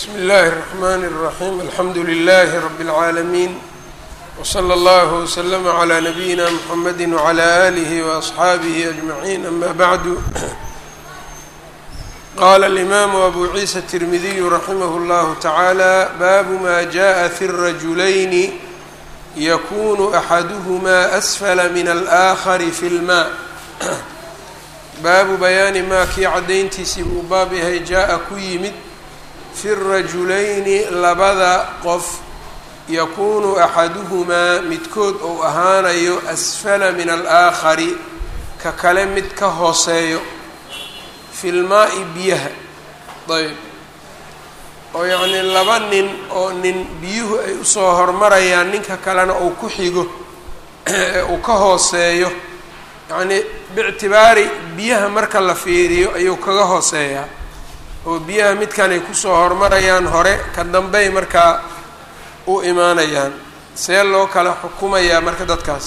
bsmi اllahi الرحmn الرaحيم alxamdu لlh رb العaalمين وslى اllه وslm عlى نbyina mحamedi وعlى آlih وأصxaabih أجمعين ama bعd qala الإmam أbu ciisa التirmidiy raximh اllah taعalى bab ma jaءa fi الrajulayni yakunu أxaduhma أsfla min الآkhar fi اlma baabu bayaani maa kii caddayntiisii buu baab yahay jaa-a ku yimid fi rajulayni labada qof yakuunu axaduhumaa midkood ou ahaanayo asfala min alaakhari ka kale mid ka hooseeyo filmaa-i biyaha ayb oo yacnii laba nin oo nin biyuhu ay usoo hormarayaan ninka kalena uu ku xigo uu ka hooseeyo yacnii biictibaari biyaha marka la fiiriyo ayuu kaga hooseeyaa oo biyaha midkan ay kusoo hormarayaan hore ka dambey markaa u imaanayaan see loo kala xukumayaa marka dadkaas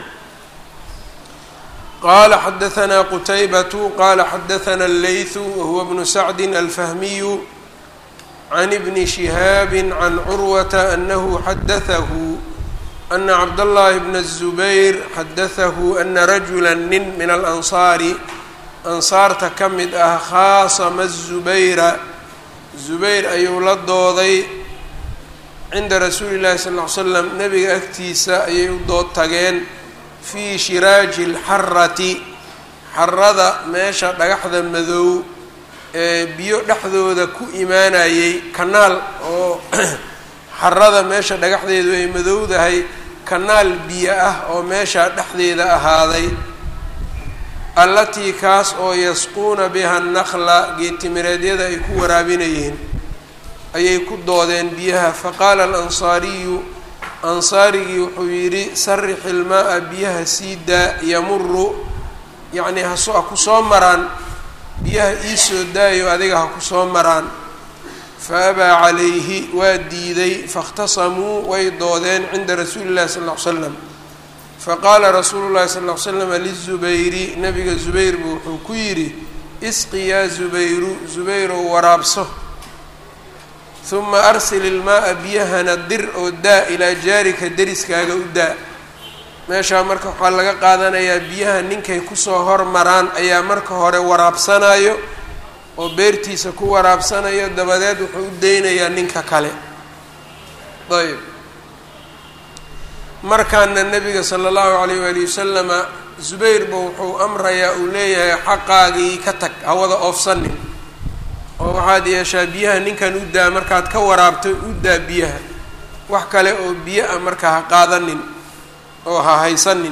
qaala xadahanaa qutaybatu qaala xadahanaa allaythu wahuwa bnu sacdin alfahmiyu can ibni shihaabi can curwata anahu xadatahu ana cabdاllahi bna الzubayr xadatahu ana rajula nin min alansaari ansaarta ka mid ah khaasama الzubayra zubayr ayuu la dooday cinda rasuuli اllahi sal ll ly slam nebiga agtiisa ayay u dood tageen fii shiraaji اlxarati xarada meesha dhagaxda madow ee biyo dhexdooda ku imaanayay kanaal oo xarada meesha dhagaxdeedu ay madowdahay kanaal biyo ah oo meeshaa dhexdeeda ahaaday allatii kaas oo yasquuna biha annakla geetimireedyada ay ku waraabinayeen ayay ku doodeen biyaha faqaala alansaariyu ansaarigii wuxuu yidhi sarix ilmaa-a biyaha sii daa yamuru yacnii haso ha ku soo maraan biyaha iisoo daayo adiga ha ku soo maraan fa abaa calayhi waa diiday faاkhtasamuu way doodeen cinda rasuuli llahi sal ll ly slam faqaala rasuulu llahi sal ll ly slama lizubayri nabiga zubayr buu wuxuu ku yidhi isqi yaa zubayru zubayrow waraabso huma arsil ilmaaa biyahana dir oo daa ilaa jaarika deriskaaga u daa meeshaa marka waxaa laga qaadanayaa biyaha ninkay kusoo hormaraan ayaa marka hore waraabsanayo oo beertiisa ku waraabsanayo dabadeed wuxuu u deynayaa ninka kale ayb markaana nabiga sala allahu calayh waali wasalama zubayrba wuxuu amrayaa uu leeyahay xaqaagii ka tag hawada oofsanin oo waxaad yeeshaa biyaha ninkan u daa markaad ka waraabto u daa biyaha wax kale oo biyo ah marka ha qaadanin oo ha haysanin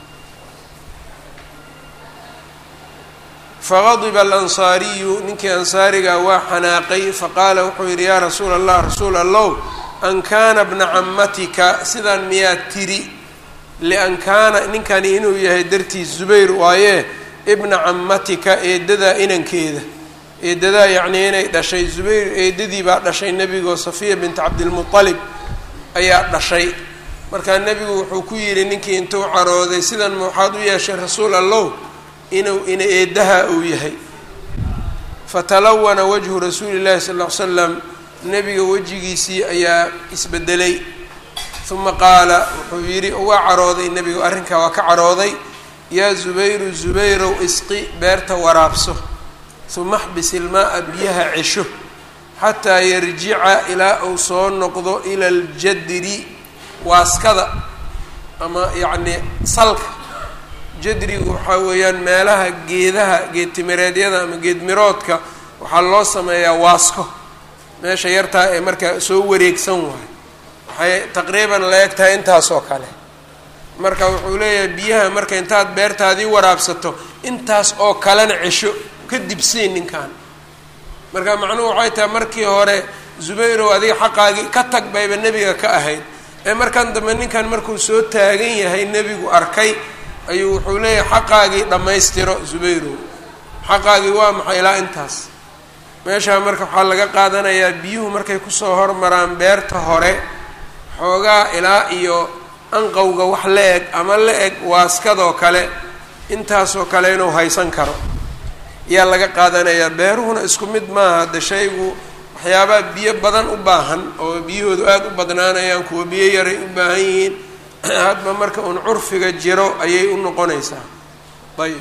faqadiba alansaariyu ninkii ansaariga waa xanaaqay faqaala wuxuu yidhi yaa rasuula allah rasuul allow an kaana bna camatika sidaan miyaad tiri lian kaana ninkani inuu yahay dartiis zubayr waaye ibna camatika eedadaa inankeeda eedadaa yacnii inay dhashay zubayr eedadii baa dhashay nebigoo safiya binta cabdilmutalib ayaa dhashay markaa nebigu wuxuu ku yidhi ninkii intuu carooday sidan ma waxaad u yeeshay rasuul allow inuu ina eedaha uu yahay fatalawana wajhu rasuuli llahi sal ll ly slam nebiga wejigiisii ayaa isbedelay uma qaala wuxuu yidhi waa carooday nebigu arrinkaa waa ka carooday yaa zubayru zubayrow isqi beerta waraabso uma xbis ilmaa-a biyaha cesho xataa yarjica ilaa uu soo noqdo ila aljadri waaskada ama yacnii salka jadrigu waxaa weeyaan meelaha geedaha geedtimireedyada ama geedmiroodka waxaa loo sameeyaa waasko meesha yartaa ee markaa soo wareegsan waayo waxay taqriiban la eg tahay intaas oo kale marka wuxuu leeyahay biyaha marka intaad beertaadii waraabsato intaas oo kalena cesho ka dibseen ninkan marka macnuhu waxay tahay markii hore zubayrow adiga xaqaagii ka tag bayba nebiga ka ahayd ee markan dambe ninkan markuu soo taagan yahay nebigu arkay ayuu wuxuu leeyahay xaqaagii dhammaystiro zubayrow xaqaagii waa maxay ilaa intaas meeshaa marka waxaa laga qaadanayaa biyuhu markay kusoo hormaraan beerta hore xoogaa ilaa iyo anqowga wax la eg ama la eg waaskadoo kale intaasoo kale inuu haysan karo ayaa laga qaadanayaa beeruhuna isku mid maaha de shaygu waxyaabaa biyo badan u baahan oo biyahoodu aada u badnaanayaan kuwa biyo yaray u baahan yihiin hadba marka uun curfiga jiro ayay u noqonaysaa ayb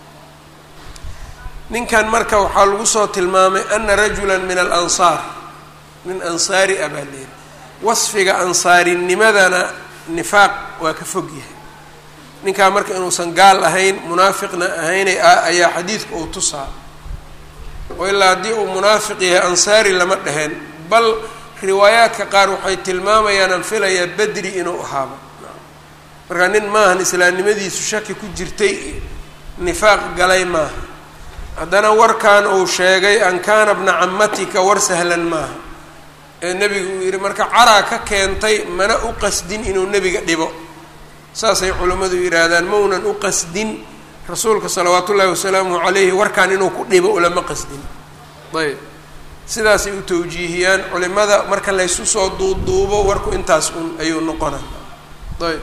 ninkan marka waxaa lagu soo tilmaamay ana rajula min alansaar min ansaari a baa leehi wasfiga ansaarinimadana nifaaq waa ka fog yahay ninkaa marka inuusan gaal ahayn munaafiqna ahaynay ayaa xadiidka uu tusaa oo ilaa haddii uu munaafiq yahay ansaari lama dheheen bal riwaayaadka qaar waxay tilmaamayaan aan filayaa bedri inuu ahaaba marka nin maahan islaamnimadiisu shaki ku jirtay nifaaq galay maaha haddana warkan uu sheegay an kaana bna camatika war sahlan maaha ee nebigu uu yidhi marka caraa ka keentay mana u qasdin inuu nebiga dhibo saasay culammadu yidhaahdaan maunan u qasdin rasuulka salawaat ullaahi wasalaamuhu calayhi warkan inuu ku dhibo ulama qasdin ayb sidaasay u tawjiihiyaan culimada marka laysu soo duuduubo warku intaas un ayuu noqona ayb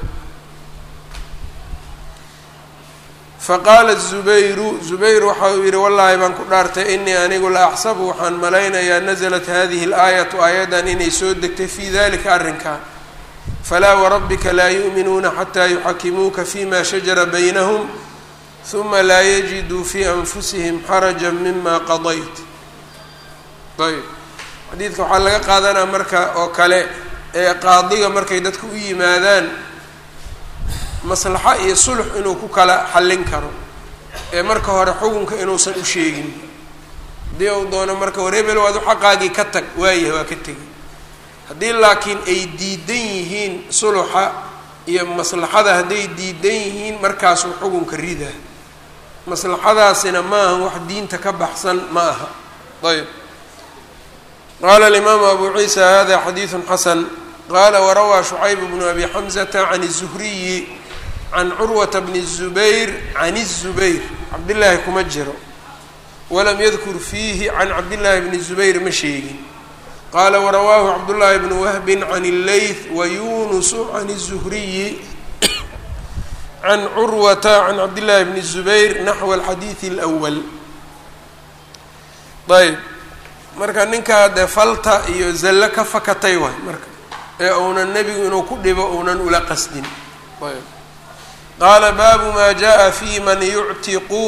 faqaala zubayru zubayr waxa uu yidhi wallaahi baan ku dhaartay inii anigu la axsabu waxaan malaynayaa nasalat hadihi اlaayatu aayaddan inay soo degtay fii dalika arrinkaa falaa warabbika laa yu'minuuna xataa yuxakimuuka fima shajara baynahum huma laa yajiduu fii anfusihim xaraja mima qadayt ayb xadiidka waxaa laga qaadanaa marka oo kale ee qaadiga markay dadka u yimaadaan maslaxo iyo sulx inuu ku kala xallin karo ee marka hore xukunka inuusan u sheegin haddii uu doono marka war hebel waad u xaqaagii ka tag waayahay waa ka tegi haddii laakiin ay diidan yihiin suluxa iyo maslaxada hadday diidan yihiin markaasuu xukunka ridaa maslaxadaasina ma aha wax diinta ka baxsan ma aha ayb qaala alimaamu abu ciisa hada xadiidu xasan qaala warawaa shucayb bnu abi xamzata can الzuhriyi can curwata bni الzubayr can الzubayr cabdillaahi kuma jiro walam yadkur fiihi can cabdillaahi bni zubayr ma sheegin qaala warawaahu cabdullaahi bnu wahbin can اlleyth wayunusu can الzuhriyi can curwata can cabdillaahi bni الzubayr naxwa alxadiidi اlأwal ayb marka ninkaa dee falta iyo zallo ka fakatay waay marka ee uunan nebigu inuu ku dhibo uunan ula qasdin ayb qaala baabu maa jaءa fi man yuctiqu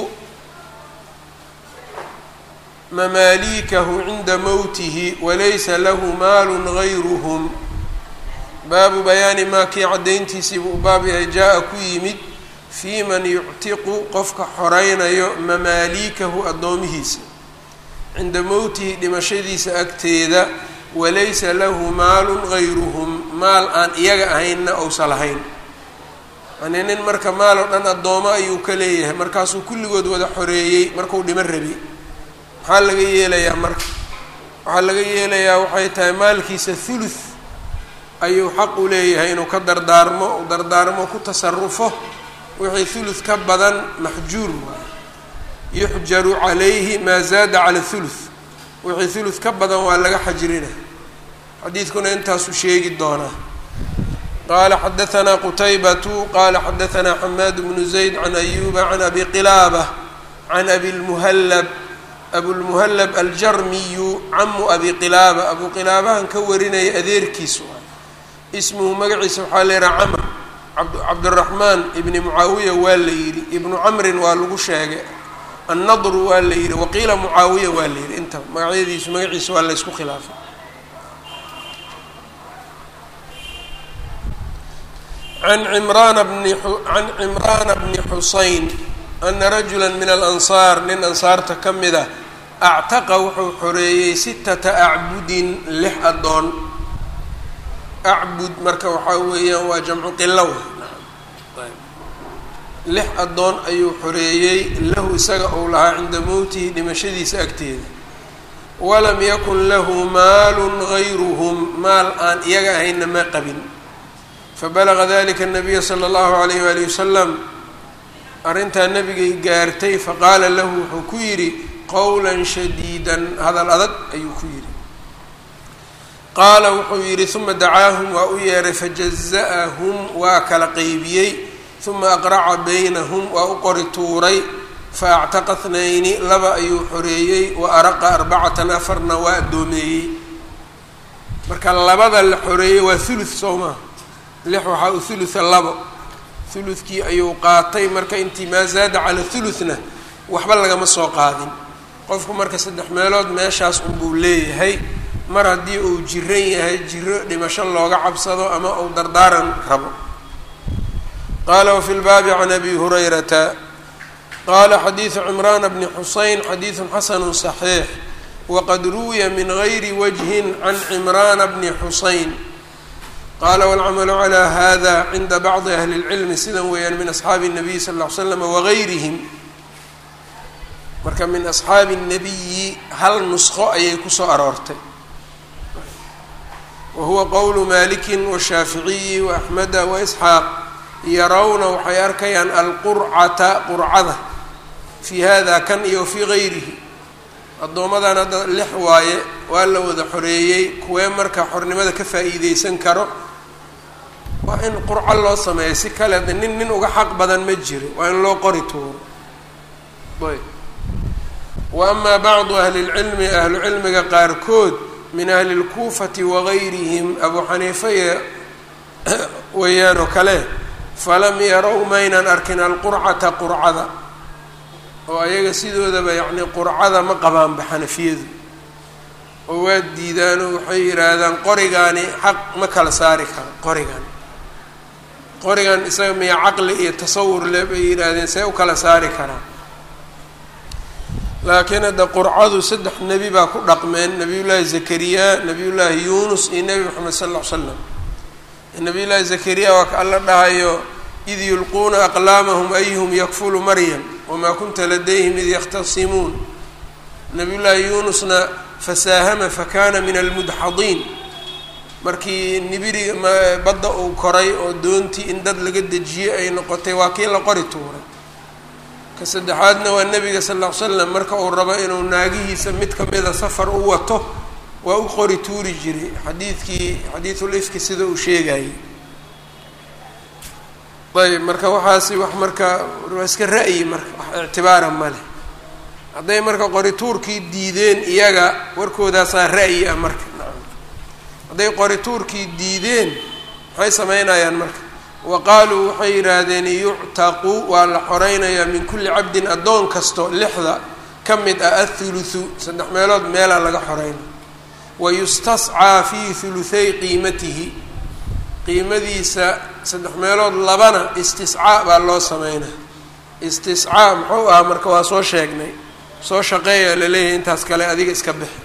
mamaaliikahu cinda mowtihi walaysa lahu maalu gayruhm baabu bayaani maa kii caddayntiisiibuu u baab yahay jaa-a ku yimid fii man yuctiqu qofka xoreynayo mamaaliikahu addoomihiisa cinda mowtihi dhimashadiisa agteeda walaysa lahu maalun gayruhum maal aan iyaga ahaynna ousa lahayn yani nin marka maal oo dhan addoomo ayuu ka leeyahay markaasuu kulligood wada xoreeyey markuu dhimo rabi maxaa laga yeelayaa marka waxaa laga yeelayaa waxay tahay maalkiisa thuluth ayuu xaq u leeyahay inuu ka dardaarmo u dardaarmo ku tasarufo wixii thuluth ka badan maxjuur waayo yuxjaru calayhi maa zaada cala thuluth wixii thuluth ka badan waa laga xajrina xadiidkuna intaasuu sheegi doonaa qaala xadahanaa qutaybatu qaala xadahanaa xamaad bnu zayd can ayuba can abi qilaaba can abi lmuhallab abulmuhallab aljarmiyu camu abi qilaaba abu qilaabahan ka warinaya adeerkiisu ismuhu magaciisa waxaa la yihaha camr cabdiraxmaan ibni mucaawiya waa la yidhi ibnu camrin waa lagu sheegay annadru waa la yidhi waqiila mucaawiya waa la yidhi inta magacyadiisu magaciisa waa laysku khilaafay an cimraana bni can cimraana bni xuseyn ana rajula min alansaar nin ansaarta ka mid a actaqa wuxuu xoreeyey sitata acbudin lix addoon acbud marka waxaa weeyaan waa jamcu qilo lix addoon ayuu xoreeyey lahu isaga uu lahaa cinda mowtihi dhimashadiisa agteeda walam yakun lahu maalun gayruhum maal aan iyaga ahaynna ma qabin fabalaga dalika nabiya sala allahu alayh waalihi wasalam arrintaa nabigay gaartay faqaala lahu wuxuu ku yidhi qowlan shadiidan hadal adag ayuu ku yidhi qaala wuxuu yidhi uma dacaahum waa u yeeray fajaza'ahum waa kala qeybiyey uma aqraca baynahum waa u qori tuuray fa actaqa thnayni laba ayuu xoreeyey wa araqa arbacatan afarna waa addoomeeyey marka labada la xoreeyey waa thuluth soo maha lix waxaa u thulutha labo thuluthkii ayuu qaatay marka intii maa zaada cala thuluthna waxba lagama soo qaadin qofku marka saddex meelood meeshaas unbuu leeyahay mar haddii uu jiran yahay jiro dhimasho looga cabsado ama uu dardaaran rabo qaala wafi lbaabi can abi hurayrata qaala xadiidu cimraana bni xuseyn xadiidun xasanu صaxiix waqad ruwiya min gayri wajhin can cimraana bni xuseyn qaala wاlcamalu calى hada cinda bacdi ahli اlcilmi sidan weeyaan min asxaabi الnabiy sal ll ly slam wagayrihim marka min asxaabi الnabiyi hal nusqo ayay kusoo aroortay wa huwa qowlu maliki washaaficiyi waaxmeda waisxaaq yarawna waxay arkayaan alqurcata qurcada fii hada kan iyo fii gayrihi addoomadan hadda lix waaye waa la wada xoreeyey kuwee marka xornimada ka faa'iideysan karo waa in qurco loo sameeyo si kale de nin nin uga xaq badan ma jiro waa in loo qori tuuro ayb wa amaa bacdu ahli lcilmi ahlu cilmiga qaarkood min ahli lkuufati wagayrihim abu xaniifa iyo weeyaan oo kale falam yarow maynan arkin alqurcata qurcada oo ayaga sidoodaba yacni qurcada ma qabaanba xanafiyadu oo waa diidaanoo waxay yidhaahdaan qorigaani xaq ma kala saari karo qorigan qorigan isaga miya caqli iyo tasawur le bay yidhaahdeen see u kala saari karaa laakiin hadda qurcadu saddex nebi baa ku dhaqmeen nabiyullaahi zakariya nabiyullaahi yuunus iyo nebi moxamed sal ll ly slam nabiyullaahi zakariya waa ka alla dhahayo id yulquuna aqlaamahum ayuhum yakfulu maryam wamaa kunta ladayhim id yakhtasimuun nabiyullaahi yuunusna fasaahama fakana min almudxadiin markii nibiriga badda uu koray oo doontii in dad laga dejiyey ay noqotay waa kii la qori tuuray ka saddexaadna waa nebiga sal ll ly slam marka uu rabo inuu naagihiisa mid kamida safar u wato waa u qori tuuri jiray xadiidkii xadiidul ifki sida uu sheegayay ayb marka waxaasi wax marka waa iska ra'yi marka wax ictibaara ma leh hadday marka qori tuurkii diideen iyaga warkoodaasaa ra'yi ah marka nacam hadday qori tuurkii diideen maxay sameynayaan marka wa qaaluu waxay yidhaahdeen yuctaqu waa la xoreynayaa min kulli cabdin addoon kasto lixda ka mid ah athuluthu saddex meelood meelaa laga xoreynaya wa yustascaa fii huluthay qiimatihi qiimadiisa saddex meelood labana istiscaa baa loo sameynaa istiscaa muxuu ahaa marka waa soo sheegnay soo shaqeeya laleeyahay intaas kale adiga iska bixi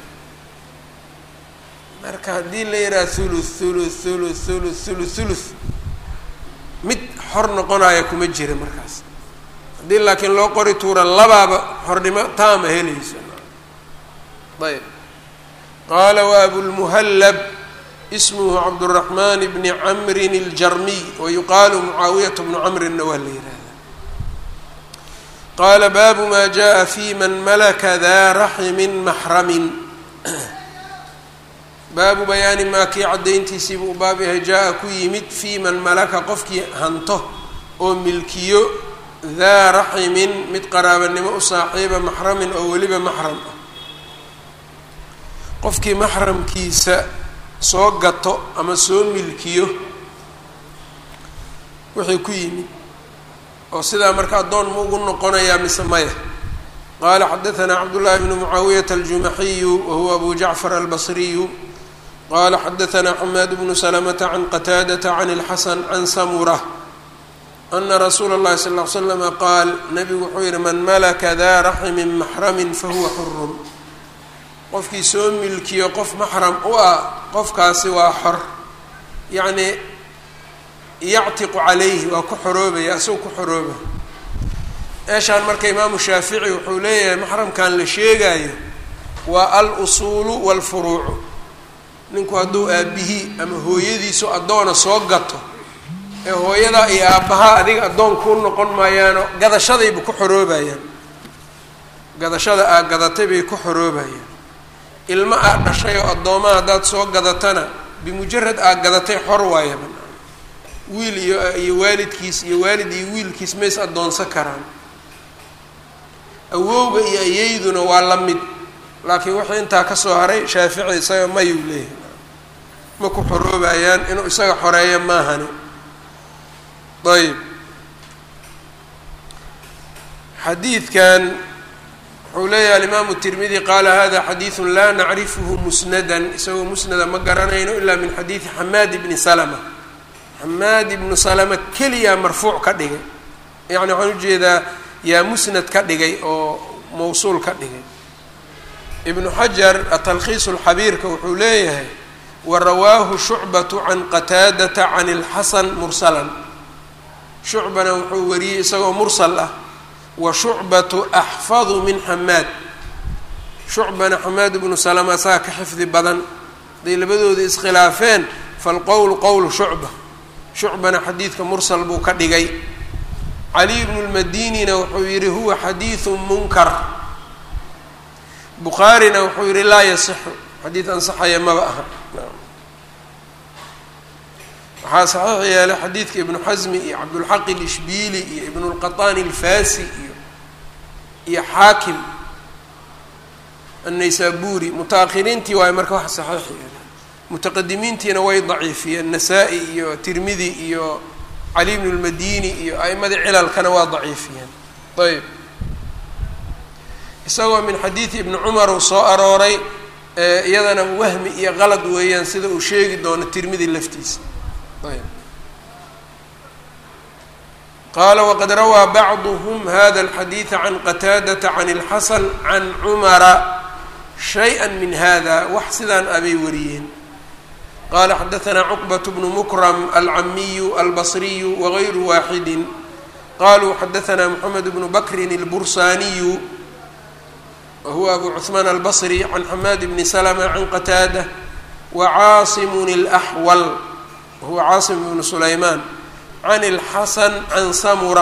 marka haddii la yidhaha thuluth thuluth thuluth thuluth thuluth thuluth mid xor noqonaya kuma jira markaas haddii laakiin loo qori tuura labaaba xornimo taama helayso ayb qaala wa abulmuhallab ismuhu cabduraxmaan bni camrin iljarmiy wayuqaalu mucaawiyata bnu camrinna waa la yihahda qaala baabu maa jaءa fi man malaka daa raximin maxramin baabu bayaani maa kii caddayntiisiibuu u baab yahay jaa-a ku yimid fii man malaka qofkii hanto oo milkiyo daa raximin mid qaraabanimo u saaxiiba maxramin oo weliba maxram ah qofkii maxramkiisa soo gato ama soo milkiyo wixii ku yimid oo sidaa marka addoon ma ugu noqonayaa mise maya qaala xadaanaa cabdullaahi bnu mucaawiyata aljumaxiyu wahuwa abu jacfar albasriyu qala xadaanaa xamaad bnu salamata can qataadata can اlxasan can samura ana rasuula اllahi sal ll ly slama qaal nabigu wuxuu yihi man malaka daa raximin maxramin fahuwa xurun qofkii soo milkiyo qof maxram u ah qofkaasi waa xor yacnii yactiqu calayhi waa ku xoroobaya asagoo ku xorooba meeshaan marka imaamu shaafici wuxuu leeyahay maxramkan la sheegayo waa al usuulu waalfuruucu ninku hadduu aabihii ama hooyadiisu addoona soo gato ee hooyadaa iyo aabbahaa adiga addoon kuu noqon maayaano gadashadayba ku xoroobayaan gadashada aad gadatay bay ku xoroobayaan ilmo aad dhashay oo addoomaa haddaad soo gadatana bimujarad aad gadatay xor waayaba wiil iyo iyo waalidkiis iyo waalid iyo wiilkiis mays addoonsan karaan awowga iyo ayeyduna waa la mid laakiin wixii intaa kasoo haray shaafici isaga mayuu leeyahay ma ku xoroobayaan inuu isaga xoreeyo maahani ayb xadiidkan wuxuu leeyahay alimaamu tirmidi qaala hada xadiidu laa nacrifuhu musnadan isagoo musnada ma garanayno ilaa min xadiidi xamaad ibni salama xamaad ibnu salama keliyaa marfuuc ka dhigay yacni waxaan ujeedaa yaa musnad ka dhigay oo mawsuul ka dhigay ibnu xajar atalkhiisu lxabiirka wuxuu leeyahay wa rawaahu shucbatu can qataadata can ilxasan mursalan shucbana wuxuu wariyey isagoo mursal ah wa shucbatu axfadu min xamaad shucbana xamaad ibnu salama asaga ka xifdi badan haday labadooda iskhilaafeen falqowlu qowlu shucba shucbana xadiidka mursal buu ka dhigay caliy bnu lmadinina wuxuu yihi huwa xadiidu munkar bukhaarina wuxuu yihi laa yasixu xadiid ansaxaya maba aha waxaa saxiix yeelay xadiidka ibnu xasmi iyo cabdulxaq ilishbiili iyo ibnu lqaطani alfasi iyo iyo xaakim annaysaburi muta-akhiriintii waayo marka wax saxiix yeelay mutaqadimiintiina way daciifiyeen nasaa-i iyo tirmidi iyo cali bnu lmadini iyo a'imadii cilalkana waa daciifiyeen ayb isagoo min xadiidi ibni cumar uu soo arooray iyadana wahmi iyo qalad weeyaan sida uu sheegi doono tirmidi laftiisa ayb qaala waqad rawaa bacduhm hada alxadiida can qataadata can اlxasan can cumara shayئa min hada wax sidaan abay wariyeen qala xadaثna cqbaة bnu mukram alcamiyu albصriyu wغayru waaxidi qaluu xadaثna mxamed bnu bakri اlbursaniyu wahuwa abu cثmaan albصri can xamaad bni slma can qataada wacaasim اlأxwal wahuwa caasim bnu sulayman can اlxasan can samura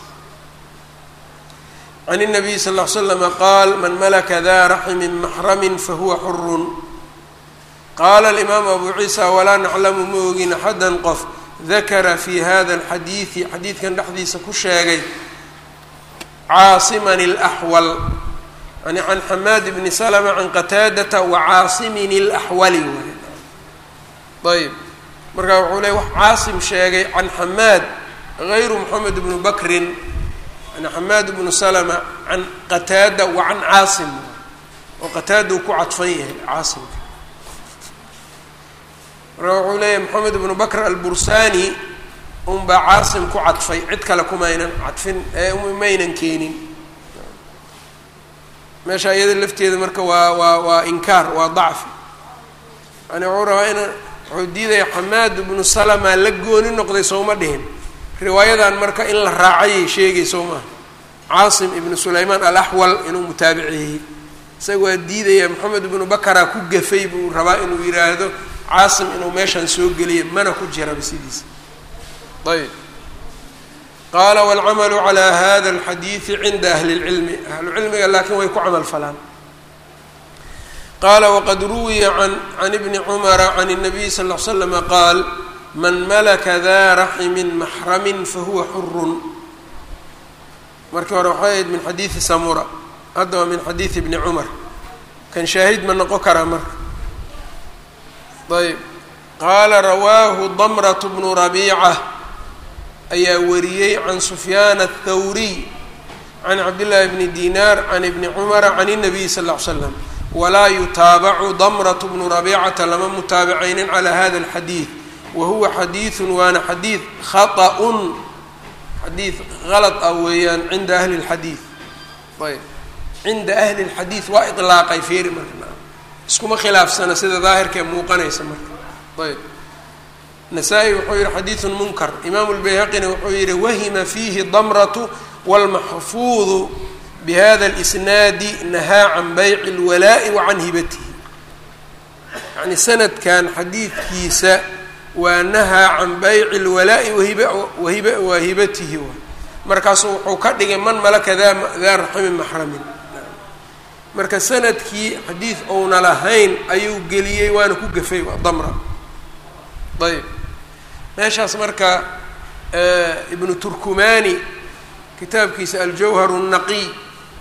can الnabiy sal اه l slm qaal man malaka da raxmi maxrami fahuwa xurun qaala alimaamu abu ciisa walaa naclamu ma ogin axadan qof dakara fi hada alxadiidi xadiidkan dhexdiisa ku sheegay caasiman اlaxwal yani can xamaad bni slma can qataadata wacaasimin اlaxwali ayb markaa wuxuu leey wax caasim sheegay can xamaad gayru moxamed bnu bakrin yani xamaad bnu slma can qataada wa can caasim oo qataada uu ku cadfan yahay caasimka marka wuxuu leeyahay moxamed ibnu bakr albursani unbaa caasim ku cadfay cid kale kumaynan cadfin maynan keenin meesha iyada lafteeda marka waa waa waa inkaar waa dacfi yani wuxuu rabaa ina wuxuu diidaya xamaad ibnu salama la gooni noqday sooma dhihin riwaayadan marka in la raacayay sheegay soo maha caasim ibnu sulaymaan alaxwal inuu mutaabiceeyey isaga waa diidaya moxamed ibnu bakara ku gafay buu rabaa inuu yidhaahdo caasim inuu meeshaan soo geliya mana ku jiraba sidiisa ayb qaala wاlcamalu calى hada اlxadiidi cinda ahli اlcilmi ahlucilmiga laakiin way ku camal falaan qaala waqad ruwiya an can ibni cumara can الnabiy sal ll l slama qaal man malaka da raxmi maxrami fahuwa xurun markii hore waxay ahayd min xadiidi samura hadda waa min xadiidi ibni cumar kan shaahid ma noqon karaa marka ayb qaala rawaahu damrat bnu rabiica ayaa wariyey can sufyaan aلthawriy can cabdillaahi bni dinaar can ibni cumara can الnabiy sal ll ly slam walaa yutaabacu damrat bnu rabiicata lama mutaabacaynin calaa hada اlxadiid wa huwa xadiiثun waana xadiid khaطأun xadiid qalad ah weeyaan cinda ahli اlxadiid ayb cinda ahli اlxadiid waa iطlaaqay feeri marka iskuma khilaafsana sida daahirkae muuqanaysa marka ayb nasaa-i wuxuu yihi xadiidun munkar imaamu lbayhaqina wuxuu yihi wahima fiihi damratu wاlmaxfuudu bihada اlisnaadi nahaa can bayci اlwalaa'i wa can hibatihi yani sanadkan xadiidkiisa waa nahaa can bayci اlwalaa'i wahib wa hibatihi markaasu wuxuu ka dhigay man malaka da daa raximi maxramin marka sanadkii xadiid ouna lahayn ayuu geliyey waana ku gafay waa damra ayb meeshaas marka ibnu turkumani kitaabkiisa aljawhar الnaqiy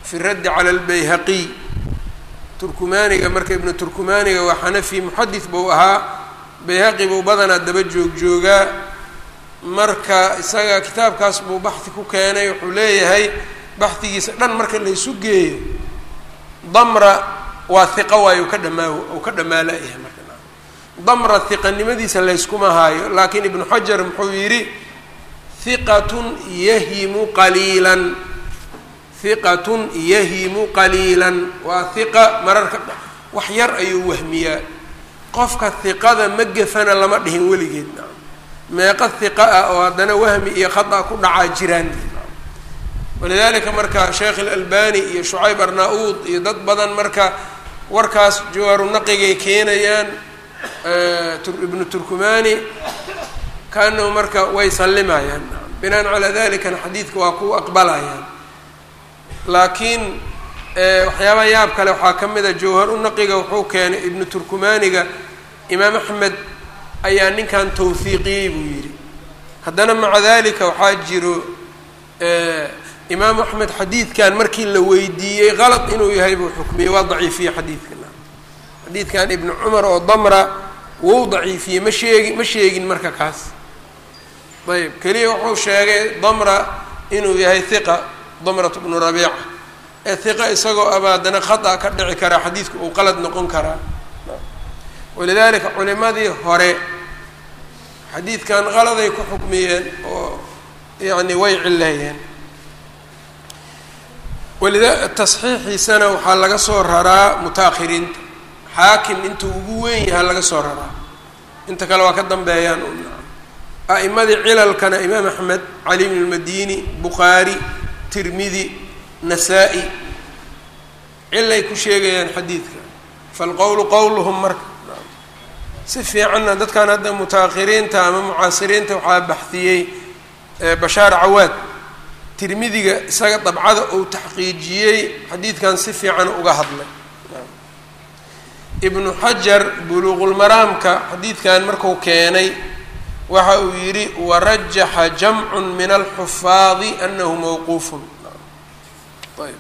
fi raddi cala albayhaqiy turkumaaniga marka ibnu turkumaaniga waa xanafi muxadis buu ahaa bayhaqi buu badanaa daba joog joogaa marka isaga kitaabkaas buu baxdi ku keenay wuxuu leeyahay baxdigiisa dhan marka la isu geeyo damra waa hiqa waayo ka dhamaa uu ka dhammaalayahay marka damra hiqanimadiisa layskuma haayo laakiin ibnu xajar muxuu yidhi hiqatun yahimu qaliilan hiqatun yahimu qaliilan waa hiqa mararka wax yar ayuu wahmiyaa qofka hiqada ma gefana lama dhihin weligeed meeqa hiqa ah oo haddana wahmi iyo khata ku dhacaa jiraan walidalika marka sheekh ilalbani iyo shucayb arna-uud iyo dad badan marka warkaas jawaaru naqigay keenayaan ibnu turkumani kaanahu marka way sallimayaan binaan calaa dalikana xadiidka waa ku aqbalayaan laakiin waxyaabaha yaab kale waxaa ka mid a jawhar u naqiga wuxuu keenay ibnu turkumaniga imaam axmed ayaa ninkan tawhiiqiyey buu yidhi haddana maca dalika waxaa jiro imaam axmed xadiidkan markii la weydiiyey qalad inuu yahay buu xukmiyey waa daciifiyey xadiidkan xadiidkan ibnu cumar oo damra wou daciifiyey ma sheegi ma sheegin marka kaas ayb keliya wuxuu sheegay damra inuu yahay hiqa damrat bnu rabiica ee hiqa isagoo aba haddana khata ka dhici karaa xadiidku uu qalad noqon karaa walidalika culimadii hore xadiidkan qaladay ku xukmiyeen oo yacni way cileeyeen walida tasxiixiisana waxaa laga soo raraa muta-akhiriinta xaakim intuu ugu weyn yahaa laga soo raraa inta kale waa ka dambeeyaan a'imadii cilalkana imaam axmed cali bn lmadini bukhaari tirmidi nasaa-i cilay ku sheegayaan xadiidka falqowlu qowluhum marka si fiicanna dadkan hadda muta-akhiriinta ama mucaasiriinta waxaa baxdiyey bashaar cawaad tirmidiga isaga dabcada uu taxqiijiyey xadiidkan si fiican uga hadlay ibnu xajar buluuqulmaraamka xadiidkan marku keenay waxa uu yidhi warajaxa jamcun min alxufaadi anahu mawquufun ayb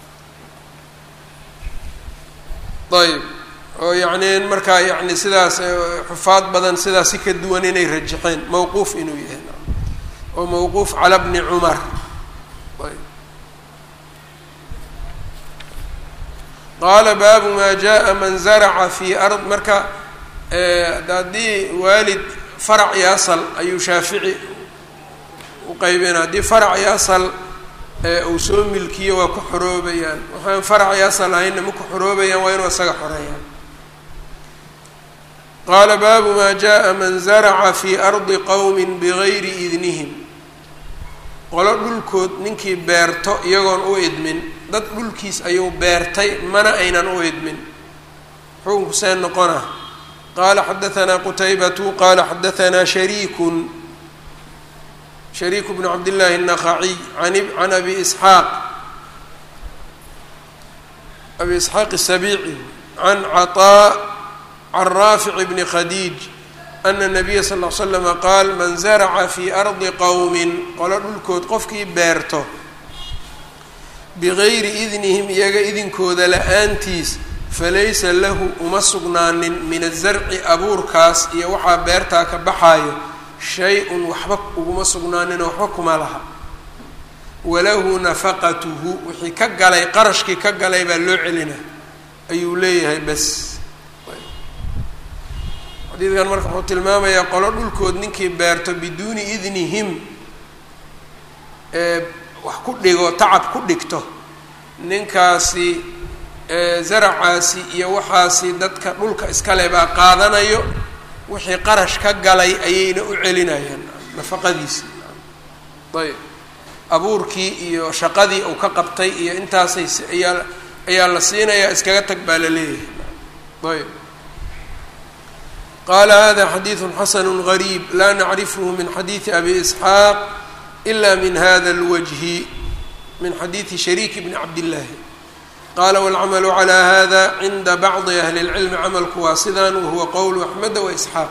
ayb oo yacni markaa yani sidaas xufaad badan sidaas si ka duwan inay rajaxeen mawquuf inuu yahay oo mawquuf cala bni cumar qaala baabu maa jaa man zaraca fi ard marka haddii waalid farac iyo asal ayuu shaafici u qaybina haddii farac iyo asal uu soo milkiyo waa ku xoroobayaan waxaan farac iyo asal ahaynna ma ku xoroobayaan waa inuu isaga xoreeyaan qaala baabu maa jaa man zaraca fi ardi qowmi bigayri idnihim qolo dhulkood ninkii beerto iyagoon u idmin dad dhulkiis ayuu beertay mana aynan u idmin xukunku see noqona qaala xadaanaa qutaybatu qaala xadaanaa shariikun shariiku bnu cabdillaahi الnaqaciy can abi isxaaq abi isxaaq الsabiici can caطaa can raafic bni khadiij ana nabiya sal l slama qaal man zaraca fii ardi qowmin qolo dhulkood qofkii beerto bigayri idnihim iyaga idinkooda la-aantiis falaysa lahu uma sugnaanin min azarci abuurkaas iyo waxaa beertaa ka baxaayo shay-un waxba uguma sugnaaninoo waxba kuma laha walahu nafaqatuhu wixii ka galay qarashkii ka galay baa loo celina ayuu leeyahay bas xadiidkan marka wuxuu tilmaamayaa qolo dhulkood ninkii beerto biduuni idnihim ee wax ku dhigo tacab ku dhigto ninkaasi zaracaasi iyo waxaasi dadka dhulka iskale baa qaadanayo wixii qarash ka galay ayayna u celinayaan nafaqadiisi ayb abuurkii iyo shaqadii uu ka qabtay iyo intaasay ayaa ayaa la siinayaa iskaga tag baa la leeyahay ayb qala hada xadiidu xasanu gariib laa nacrifhu min xadiidi abi isxaaq ila min hada اlwajhi min xadiidi shariiki bni cabdillaahi qala wاlcamalu calى hada cinda bacdi ahli اlcilmi camalku waa sidan wahuwa qowlu axmeda waisxaaq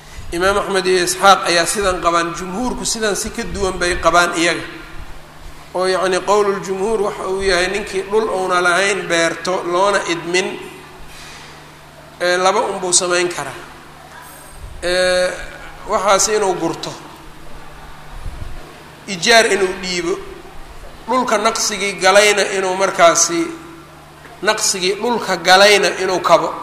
imaam axmed iyo isxaaq ayaa sidan qabaan jumhuurku sidan si ka duwan bay qabaan iyaga oo yacni qowluljumhuur waxa uu yahay ninkii dhul uuna lahayn beerto loona idmin laba unbuu samayn karaa waxaas inuu gurto ijaar inuu dhiibo dhulka naqsigii galayna inuu markaasi naqsigii dhulka galayna inuu kabo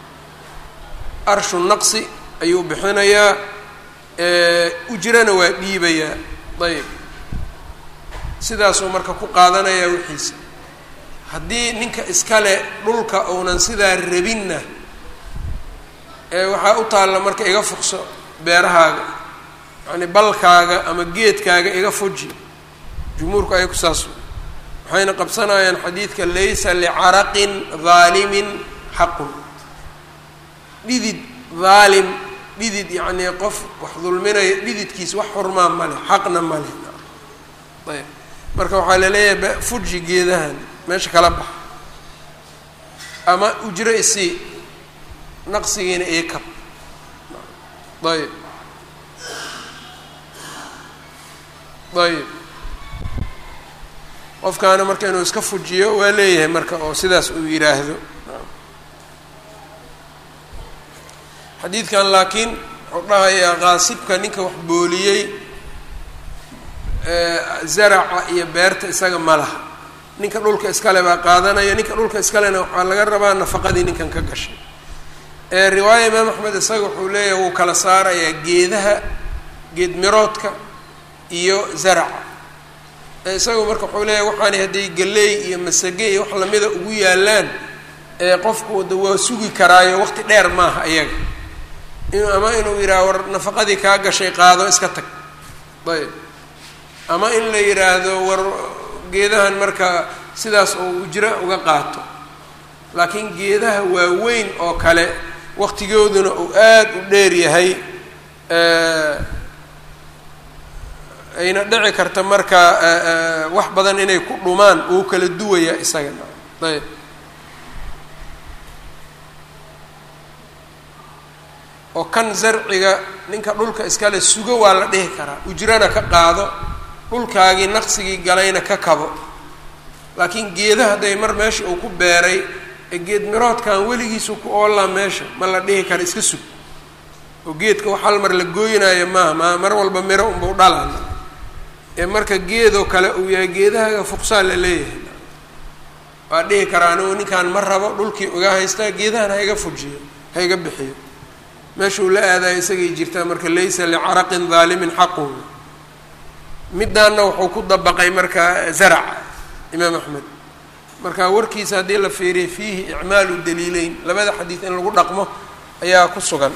arshu naqsi ayuu bixinayaa ujrana waa dhiibayaa ayb sidaasuu marka ku qaadanayaa wixiisa haddii ninka iskale dhulka uunan sidaa rabinna waxaa u taalla marka iga fuqso beerahaaga yacni balkaaga ama geedkaaga iga fuji jumhuurku ayaku saas waxayna qabsanayaan xadiidka laysa licaraqin daalimin xaqun dhidid daalim dhidid yacnii qof wax dulminaya dhididkiisa wax xurmaa ma leh xaqna ma leh ayb marka waxaa laleeyahay fuji geedahan meesha kala bax ama ujro isii naqsigiina ii kab ayb ayb qofkaana marka inuu iska fujiyo waa leeyahay marka oo sidaas uu yidhaahdo xadiidkan laakiin wuxuu dhahayaa qaasibka ninka wax booliyey zaraca iyo beerta isaga ma laha ninka dhulka iskale baa qaadanaya ninka dhulka iskalena waxaa laga rabaa nafaqadii ninkan ka gashay riwaaya imaam axmed isaga wuxuu leeyahay wuu kala saarayaa geedaha geed miroodka iyo zaraca isagu marka wuxuu leeyahay waxaani hadday galeey iyo masage iyo wax lamida ugu yaalaan qofku da waa sugi karaayo waqti dheer maaha iyaga inu ama inuu yidhaha war nafaqadii kaa gashay qaado iska tag ayb ama in la yidhaahdo war geedahan marka sidaas oo ujro uga qaato laakiin geedaha waaweyn oo kale waqtigooduna uu aada u dheer yahay ayna dhici karta marka wax badan inay ku dhumaan uu kala duwaya isaga ayb oo kan zarciga ninka dhulka iskale sugo waa la dhihi karaa ujrana ka qaado dhulkaagii naqsigii galayna ka kabo laakiin geedaha hadday mar meesha uu ku beeray ee geed miroodkan weligiisu ku oollaa meesha ma la dhihi kara iska sug oo geedka wax hal mar la gooynayo maaha ma mar walba miro unbau dhalaan ee marka geedoo kale uu yahay geedahaga fuqsaa la leeyahay waa dhihi karaa anigu ninkaan ma rabo dhulkii uga haystaa geedahan ha iga fujiyo ha iga bixiyo meeshuu la aadayo isagay jirtaa marka laysa licaraqin daalimin xaqun middaanna wuxuu ku dabaqay marka zaraca imaam axmed marka warkiisa haddii la fiiriya fiihi icmaalu daliileyn labada xadiid in lagu dhaqmo ayaa ku sugan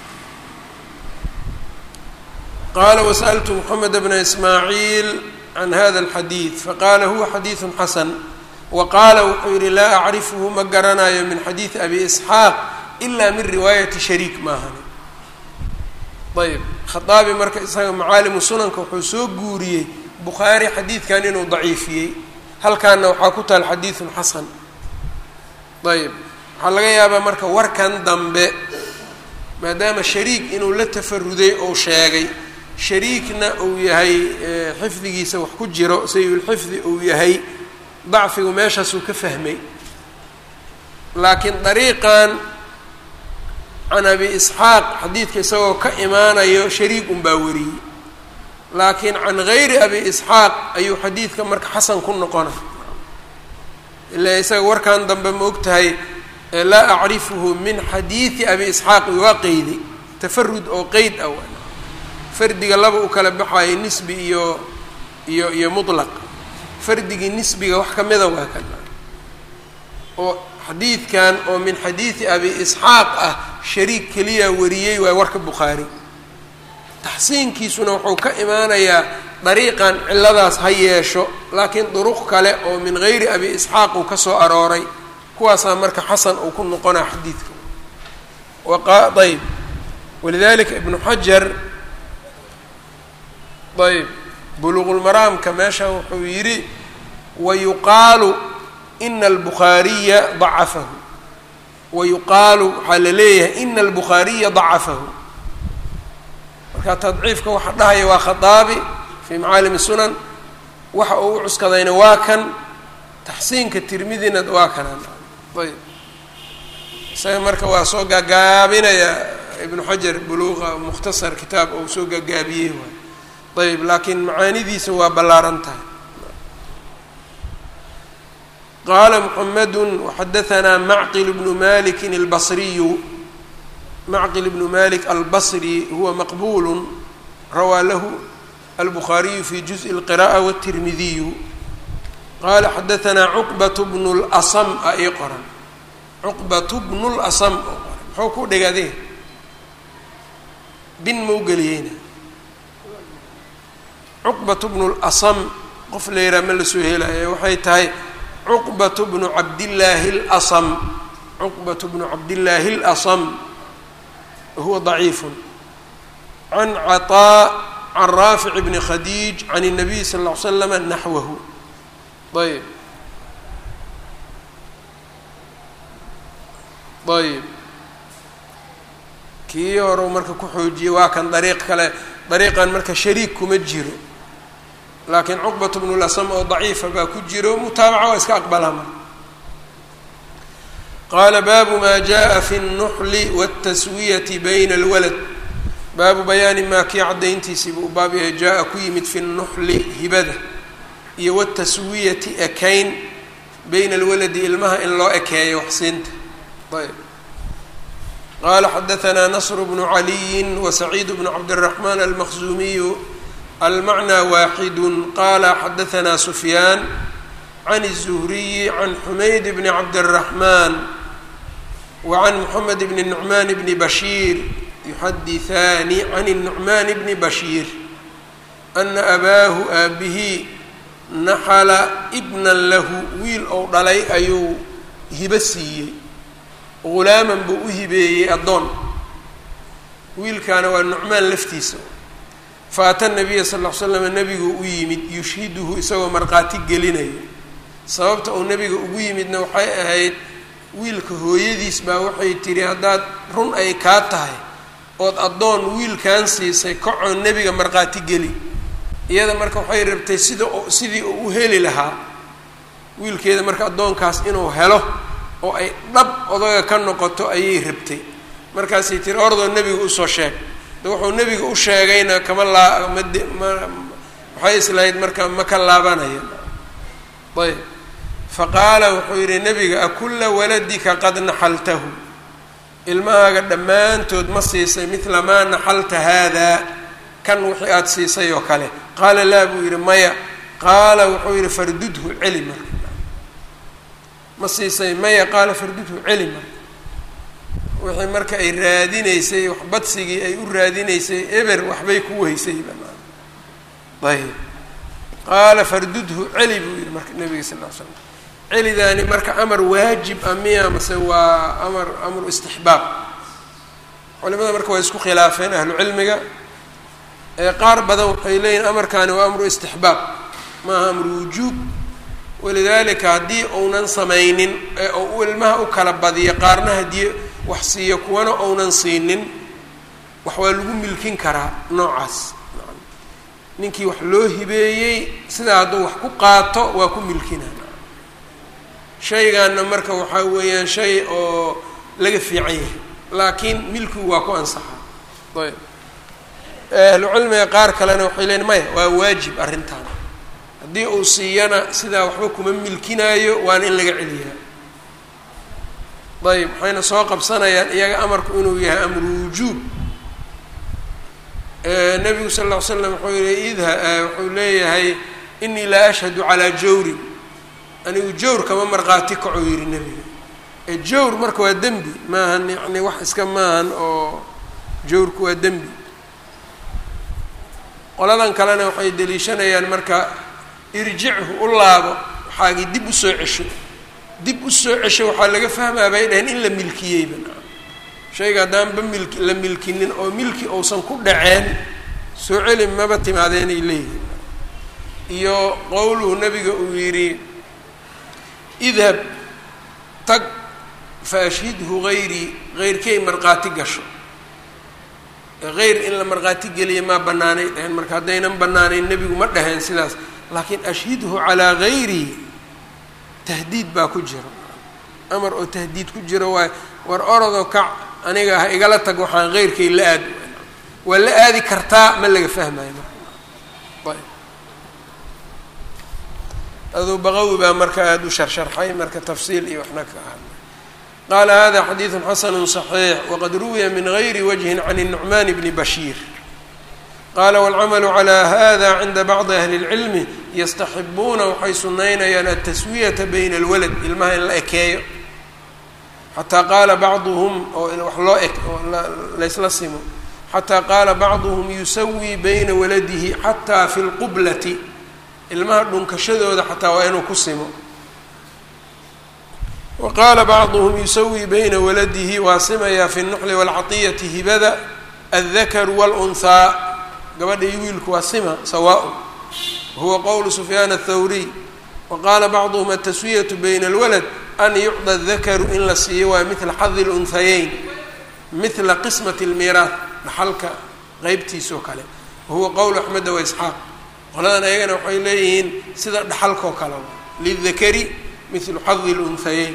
qaala wasaltu moxamed bna ismaaciil can hada alxadiid faqaala huwa xadiidu xasan wa qaala wuxuu yihi laa acrifuhu ma garanayo min xadiidi abi isxaaq ila min riwaayati shariik maahani ayb khaaabi marka isaga macaalimu sunanka wuxuu soo guuriyey bukhaari xadiidkan inuu daciifiyey halkaana waxaa ku taal xadiidun xasan ayb waxaa laga yaabaa marka warkan dambe maadaama shariik inuu la tafaruday ou sheegay shariikna uu yahay xifdigiisa wax ku jiro sayulxifdi uu yahay dacfigu meeshaasuu ka fahmay laakiin dariiqan can abi isxaaq xadiidka isagoo ka imaanayo shariik unbaa wariyey laakiin can gayri abi isxaaq ayuu xadiidka marka xasan ku noqona ilaa isaga warkan dambe ma og tahay laa acrifuhu min xadiidi abi isxaaq waa qeyday tafarud oo qeyd ah fardiga laba u kala baxayo nisbi iyo iyo iyo mutlaq fardigii nisbiga wax ka mida waa kan oo xadiidkan oo min xadiidi abi isxaaq ah shariik keliya wariyey waa warka bukhaari taxsiinkiisuna wuxuu ka imaanayaa dariiqan ciladaas ha yeesho laakiin duruq kale oo min gayri abi isxaaq uu ka soo arooray kuwaasaa marka xasan uu ku noqonaa xadiidka ayb walidalika ibnu xajar ayb buluqulmaraamka meeshan wuxuu yidhi wayuqaalu ina albukhaariya dacafahu wayuqaalu waxaa la leeyahay ina albukhaariya dacafahu marka tadciifka waxa dhahaya waa khaaabi fii macaalim sunan waxa uu u cuskadayna waa kan taxsiinka tirmidina waa kanaan ayb isaga marka waa soo gaagaabinaya ibnu xajar buluuqa mukhtasar kitaab ou soo gaagaabiyey waay ayb laakiin macaanidiisa waa ballaaran tahay qaala mxamedu waxadahanaa macqil bnu maliki albasriyu macqil bnu malik albasri huwa maqbulu rawaa lahu albukhaariyu fi juزءi اlqiraءة wالtirmidiyu qaala xadahanaa cuqbat bnu اlasm a ii qoran cuqbat bnu اlasm oo qoran muxuu ku dhigade bin mau geliyeyna cuqbat bnu اlasm qof la yidhaha ma lasoo helaya waxay tahay cuqbat bnu cabdillaahi اlasm cuqbat bnu cabdillaahi اlasm huwa ضaciif can caطaa can raafic bni khadiij can الnabiy sal ll ly slama naxwahu ayb ayb kii hore marka ku xoojiyey waa kan dariiq kale dariiqan marka shariik kuma jiro laakiin cuqbat bnu lasam oo daciifa baa ku jiro mutaabaca waa iska aqbalaa marka qaala baabu maa jaءa fi الnuxli wالtaswiyati bayna اlwalad baabu bayaani maa kii caddayntiisiiba u baab yahay jaa-a ku yimid fi nuxli hibada iyo wataswiyati ekayn bayna alwaladi ilmaha in loo ekeeyo waxsiinta ayb qaala xadahanaa nasr bnu caliyin wasaciid bnu cabdiraxmaan almaqzuumiyu almacnaa waaxidu qaala xadahanaa sufyaan can الzuhriyi can xumayd bni cabdiraxmaan wa can moxamed bni nucmaan bni bashiir yuxadihaani can الnucmaan bni bashiir ana abaahu aabihi naxala ibnan lahu wiil ou dhalay ayuu hibo siiyey ghulaaman buu u hibeeyey addoon wiilkaana waa nucmaan laftiisa faata nabiya sal ll ly slam nebiguu u yimid yushhiduhu isagoo markhaati gelinayo sababta uu nebiga ugu yimidna waxay ahayd wiilka hooyadiis baa waxay tidhi haddaad run ay kaa tahay ood addoon wiilkan siisay kacoo nebiga markhaati geli iyada marka waxay rabtay sida sidii uu u heli lahaa wiilkeeda marka addoonkaas inuu helo oo ay dhab odaga ka noqoto ayay rabtay markaasay tiri ordoo nebiga usoo sheeg de wuxuu nebiga u sheegayna kama laa made ma waxay islahayd marka ma ka laabanaya ayb fa qaala wuxuu yidhi nebiga akulla waladika qad naxaltahu ilmahaaga dhammaantood ma siisay midla maa naxalta haadaa kan wixii aada siisay oo kale qaala laa buu yidhi maya qaala wuxuu yidhi fardudhu celi marka ma siisay maya qaala fardudhu celi marka wixii marka ay raadinaysay wax badsigii ay u raadinaysay eber waxbay ku weysay banaan ayb qaala fardudhu celi buu yidhi marka nabiga sal ll ly slam celidaani marka amar waajib a miya mase waa amar amru istixbaab culimada marka waa isku khilaafeen ahlu cilmiga qaar badan waxay leeyihin amarkaani waa amru istixbaab maaha amru wujuub walidaalika haddii uunan samaynin ee uu ilmaha u kala badiyo qaarna haddii wax siiyo kuwana uunan siinin wax waa lagu milkin karaa noocaas ninkii wax loo hibeeyey sidaa hadduu wax ku qaato waa ku milkina shaygaana marka waxaa weeyaan shay oo laga fiican yahay laakiin milkigu waa ku ansaxaa ayb ahlucilmiga qaar kalena waxay leeyiin maya waa waajib arrintan haddii uu siiyana sidaa waxba kuma milkinaayo waana in laga celiyaa ayb waxayna soo qabsanayaan iyaga amarku inuu yahay amru wujuub nabigu sal ll ly slam wuxuu yihi idha wuxuu leeyahay inii laa ashhadu calaa jawrin anigu jawr kama markhaati kaco yihi nebiga ee jawr marka waa dembi maahan yani wax iska maahan oo jawrku waa dembi qoladan kalena waxay deliishanayaan marka irjichu u laabo waxaagii dib usoo cesho dib usoo cesho waxaa laga fahmaa bay dhaheen in la milkiyeyba shayga haddaanba milki la milkinin oo milki uusan ku dhaceen soo celi maba timaadeenay leeyihin iyo qowluhu nabiga uu yidhi idhab tag fa ashhidhu hayrii heyrkay markhaati gasho hayr in la markhaati geliya maa banaanay dhaheen marka haddaynan banaanayn nebigu ma dhaheen sidaas laakiin ashhidhu calaa gayrihi tahdiid baa ku jiro amar oo tahdiid ku jiro waay war orodoo kac aniga ha igala tag waxaan heyrkay la aad waa la aadi kartaa ma laga fahmayo marka ayb aduu baqawi baa marka aada u sharsharxay marka tafsiil iyo waxna ka hadlay qaala hada xadiidu xasanu صaxiix waqad ruwiya min gayri wajhin can الnucman bni bashiir qaala wاlcamalu calى hada cinda bacdi ahli اlcilmi yastaxibuuna waxay sunaynayaan altaswiyata bayna اlwalad ilmaha in la ekeeyo xataa qaala bacduhum oo wax loo ek oo laysla simo xataa qaala bacduhum yusawii bayna waladihi xataa fi lqublati ilmaha dhunkashadooda xataa waa inuu ku simo wa qaala bacduhum yusawii bayna waladihi waa simayaa fi nuxli waalcatiyati hibada aldakaru wاlunhaa gabadha iyo wiilku waa sima sawaaء wahuwa qowlu sufyaan aلthawriy wa qaala bacduhum ataswiyatu bayna اlwalad an yucda dakaru in la siiyo waa midla xadi lunhayeyn midla qismati lmiiraah dhaxalka qeybtiisoo kale wahuwa qowl axmeda wa isxaaq qoladan ayagana waxay leeyihiin sida dhaxalkoo kale lidakari midlu xadi lunhayeyn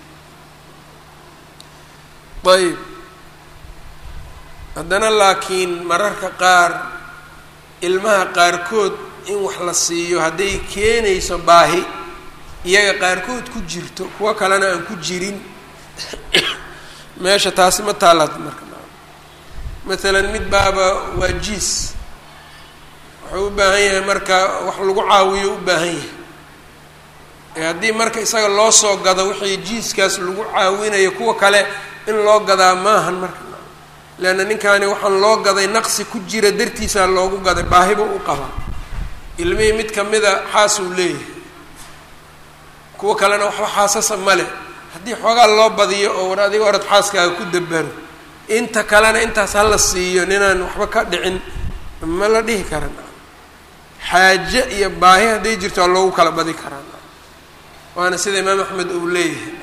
ayb haddana laakiin mararka qaar ilmaha qaarkood in wax la siiyo hadday keenayso baahi iyaga qaarkood ku jirto kuwo kalena aan ku jirin meesha taasi ma taalaad marka maalan mid baaba waa jiis wuxuu u baahan yahay marka wax lagu caawiyo u baahan yahay ee haddii marka isaga loo soo gado wixii jiiskaas lagu caawinayo kuwa kale in loo gadaa maahan marka leanna ninkaani waxaan loo gaday naqsi ku jira dartiisaa loogu gaday baahiba u qaba ilmihii mid kamida xaas uu leeyahay kuwa kalena waxba xaasasa male haddii xoogaa loo badiyo oo war adiga orad xaaskaaga ku dabaro inta kalena intaas hala siiyo ninaan waxba ka dhicin ma la dhihi karan xaaje iyo baahi hadday jirto waa loogu kala badi karaan waana sida imaam axmed uu leeyahay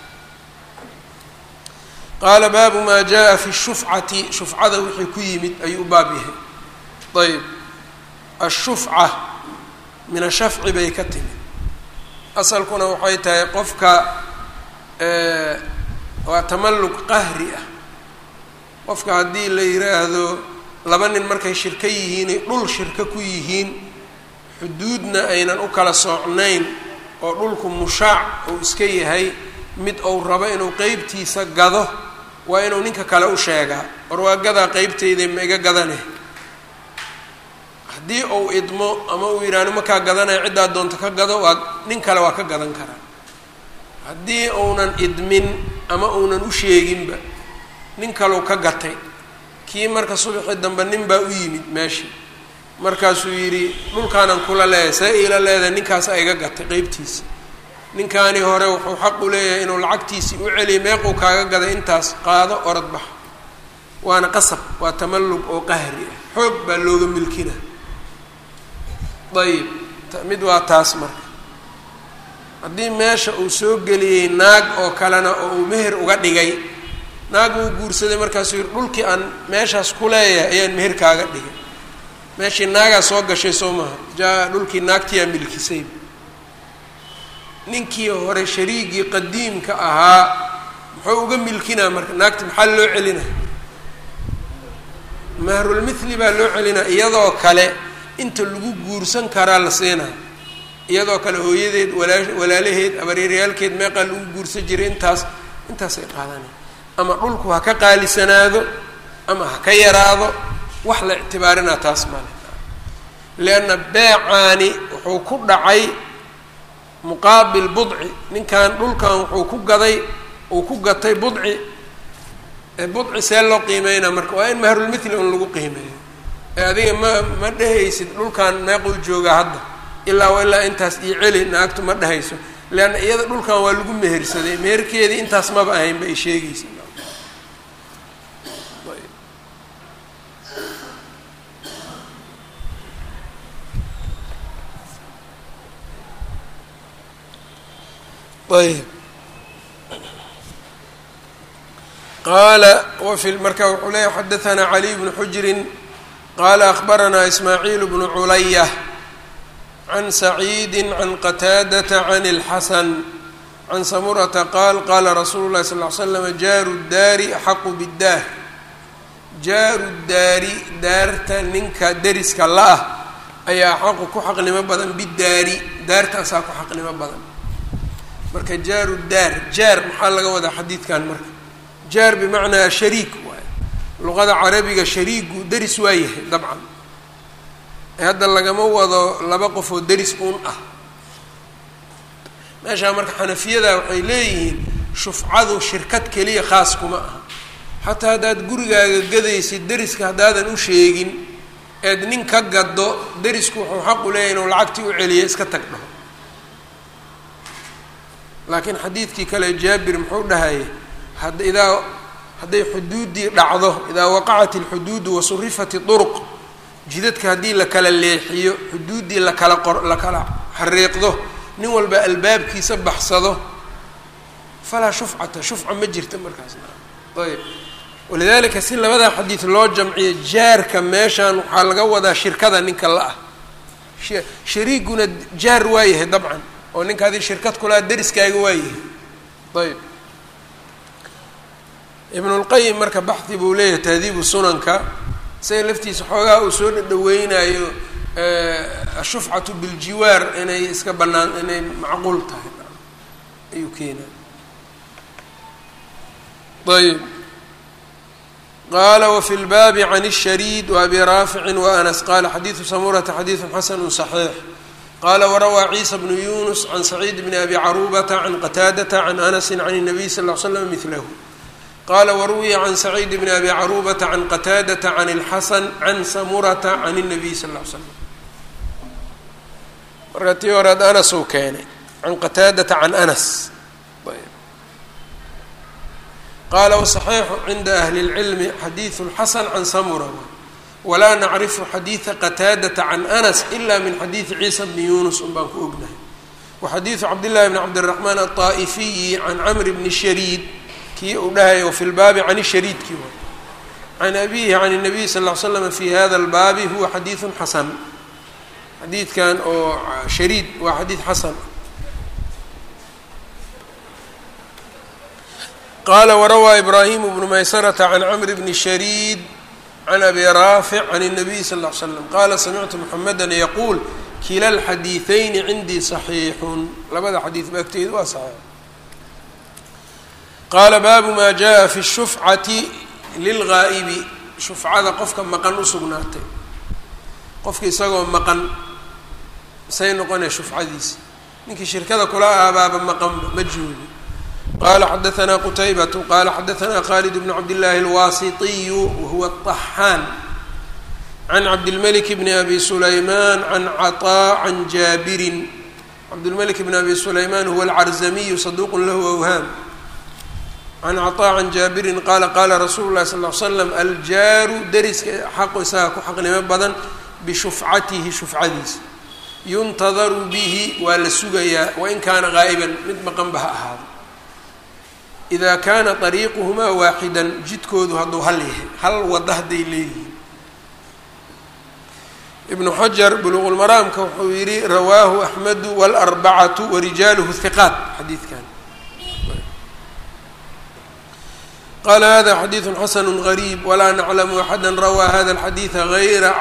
qaala baabu maa jaa fi shufcati shufcada wixii ku yimid ayuu u baab yahay ayb ashufca min ashafci bay ka timid asalkuna waxay tahay qofka waa tamalluq qahri ah qofka haddii la yiraahdo laba nin markay shirko yihiin ay dhul shirko ku yihiin xuduudna aynan u kala soocnayn oo dhulku mushaac uu iska yahay mid uu rabo inuu qeybtiisa gado waa inuu ninka kale u sheegaa war waa gadaa qeybtayda ma iga gadane haddii uu idmo ama uu yidhaahno makaa gadanaya ciddaa doonto ka gado waa nin kale waa ka gadan karaa haddii uunan idmin ama uunan u sheeginba nin kaleu ka gatay kii marka subaxii dambe nin baa u yimid meeshii markaasuu yidhi dhulkaanan kula leeyahay see iila leedahay ninkaasaa iga gatay qeybtiisa ninkaani hore wuxuu xaq u leeyahay inuu lacagtiisii u celiya meequu kaaga gaday intaas qaado orod bax waana qasab waa tamallug oo qahri ah xoog baa looga milkina ayib mid waa taas marka haddii meesha uu soo geliyey naag oo kalena oo uu meher uga dhigay naag uu guursaday markaasuu yihi dhulkii aan meeshaas ku leeyahay ayaan meher kaaga dhigay meeshii naagaa soo gashay soo maha jaa dhulkii naagtiyaa milkisay ninkii hore shariigii qadiimka ahaa muxuu uga milkinaa marka naagta maxaa loo celina mahrulmithli baa loo celinaa iyadoo kale inta lagu guursan karaa la siinaa iyadoo kale hooyadeed walaa walaalaheed abareeryaalkeed meeqaa lagu guursan jiray intaas intaasay qaadanaya ama dhulku ha ka qaalisanaado ama ha ka yaraado wax la ictibaarinaa taas male leanna beecaani wuxuu ku dhacay muqaabil budci ninkan dhulkan wuxuu ku gaday uu ku gatay budci budci see loo qiimeynaa marka waa in mahrulmithli un lagu qiimeeyo ee adiga ma ma dhehaysid dhulkan meequu joogaa hadda ilaa wa ilaa intaas iyo celi naagtu ma dhehayso leanna iyada dhulkan waa lagu mehersaday meherkeedii intaas maba ahayn ba ay sheegaysa ayb qaala wafi marka wuxuu leeyahy xadaثna caliy bnu xujrin qaala akhbaranaa ismaaciil bnu culaya can saciidi can qataadata can اlxasan can samurata qaal qaala rasuulu lahi sal ly slam jaaru daari axaqu biddaar jaaru daari daarta ninka deriska la-ah ayaa axaqu ku xaqnimo badan bidaari daartaasaa ku xaqnimo badan marka jaaru daar jaar maxaa laga wadaa xadiidkan marka jaar bimacnaa shariik waay luqada carabiga shariigu deris waa yahay dabcan ee hadda lagama wado laba qof oo deris uun ah meeshaa marka xanafiyada waxay leeyihiin shufcadu shirkad keliya khaas kuma aha xataa haddaad gurigaaga gadaysid deriska haddaadan u sheegin eed nin ka gado derisku wuxuu xaq u leeyahy inuu lacagtii u celiya iska tag dhaho laakiin xadiidkii kale jaabir muxuu dhahayay had idaa hadday xuduuddii dhacdo idaa waqacat alxuduudu wasurifat iduruq jidadka haddii la kala leexiyo xuduuddii lakala qor la kala xariiqdo nin walba albaabkiisa baxsado falaa shufcata shufca ma jirta markaasna ayb walidaalika si labadaa xadiid loo jamciyo jaarka meeshan waxaa laga wadaa shirkada ninka la-ah shariiguna jaar waa yahay dabcan oo ninka adii shirkad kulaa deriskaaga waa yahay ayb ibnulqayim marka baxdi buu leeyahay tahdiibu sunanka isaga laftiisa xoogaa uu soo dhadhaweynayo ashufcatu biljiwaar inay iska banaan inay macquul tahay ayuu keenay ayb qala wfi اlbaabi can الshariid وabi raafici وanas qala xadiidu samurata xadiidu xasanu صaxiix qala warawaa ciisa bnu yunus can saciid bni abi carubata can qataadata can anasi can الnabiy sal ll l slam milahu qala waruwiya can saciid bni abi carubata can qataadata can اlxasan can samurata can الnabiy sal ll l slam marka tii horead anas uu keenay can qataadata can anas qala wصaxiixu cinda ahli اlcilmi xadiidu اlxasan can samura walaa nacrifu xadiida qataadata can anas ila min xadiidi ciisa bni yunus un baan ku ognahay waxadiidu cabdillahi bni cabdiraxmaan aلطaa'ifiyi can camri bni shariid kii uu dhahay o fi lbaabi can shariidkii wa can abihi can الnabiy sal ll l slam fi hada اlbaabi huwa xadiidu xasan xadiidkan oo shariid waa xadiid xasan qala warawaa ibraahimu bnu maysarata can camri bni shariid can abi raafic can الnabiy sal ll ly slam qala samictu muxameda yaquul kila alxadiiثayni cindii صaxiixun labada xadiid ba agteedu waa saxiix qaala baabu ma jaءa fi الshufcati lilgaa'ibi shufcada qofka maqan usugnaatay qofka isagoo maqan say noqonaya shufcadiisa ninkii shirkada kula aabaaba maqanba ma joogo qala xadaثna qtaybatu qala xadaثna khalid bn cabdالlahi اlwasitiyu wahuwa الطaxaan can cabdilmlik bni abi sulayman can caطaa can jaabirin cabdilmlik bn abi sulayman huwa alcarzamiyu saduq lahu awhaam can caطaa can jaabirin qala qala rasulu lahi sal ly slam aljaaru deriska xaqu isaga ku xaqnimo badan bishufcatihi shufcadiisa yuntadaru bihi waa la sugayaa wain kaana gaa'iban mid maqanba ha ahaado ida kaana طariiquhumaa waaxidan jidkoodu hadduu hal yahay hal wada hadday leeyihiin ibnu xajar buluqulmaraamka wuxuu yihi rawaahu axmedu wاlarbacatu warijaaluhu hiqaat xadiidkan qala hada xadiidu xasanu غariib walaa naclamu axada rawaa hada اlxadiida ayra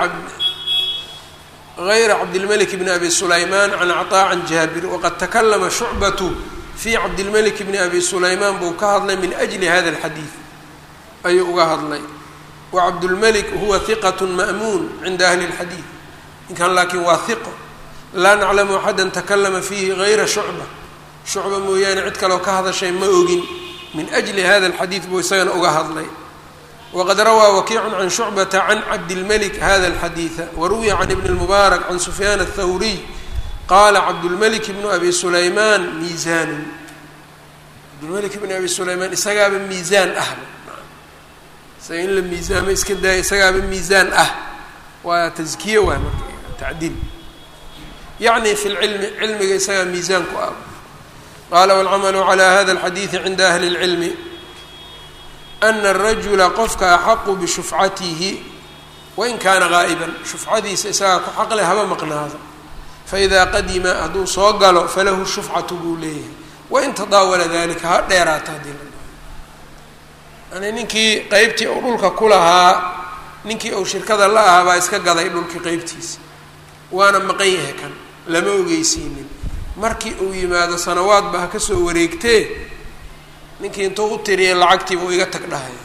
غayra cabdilmlik bni abi sulayman can caطaa can jaabir waqad takalama shucbatu fi cabdilmlik bni abi sulaymaan buu ka hadlay min ajli hada alxadiid ayuu uga hadlay wa cabdulmelik huwa hiqat ma'muun cinda ahli اlxadiid ninkan laakiin waa hiqo laa naclamu axada takalama fiihi gayra shucba shucba mooyaane cid kaloo ka hadashay ma ogin min ajli hada alxadiid buu isagana uga hadlay waqad rawaa wakiicu can shucbata can cabdilmelik hada alxadiida waruwiya can ibni اlmubaarak can sufyaan aلthawriy qaala cabdulmelik bnu abi sulaymaan miisaanun cabdulmelik bnu abi sulaymaan isagaaba miisaan ahba isaga in la miisaamo iska daaya isagaaba miisaan ah waa taskiye waay marka tacdiil yacni fi lcilmi cilmiga isagaa miisaan ku ah qaala waalcamalu calaa hada alxadiidi cinda ahli اlcilmi ana arajula qofka axaqu bishufcatihi wain kaana gaa'iban shufcadiisa isagaa ku xaqle haba maqnaado faidaa qadima hadduu soo galo falahu shufcatu buu leeyahay wain tadaawala dalika ha dheeraata haddii la yani ninkii qeybtii uu dhulka ku lahaa ninkii uu shirkada la ahaa baa iska gaday dhulkii qeybtiisa waana maqan yahay kan lama ogeysiinin markii uu yimaado sanawaadba ha ka soo wareegtee ninkii intuu u tiriyay lacagtiiba uu iga tag dhahaya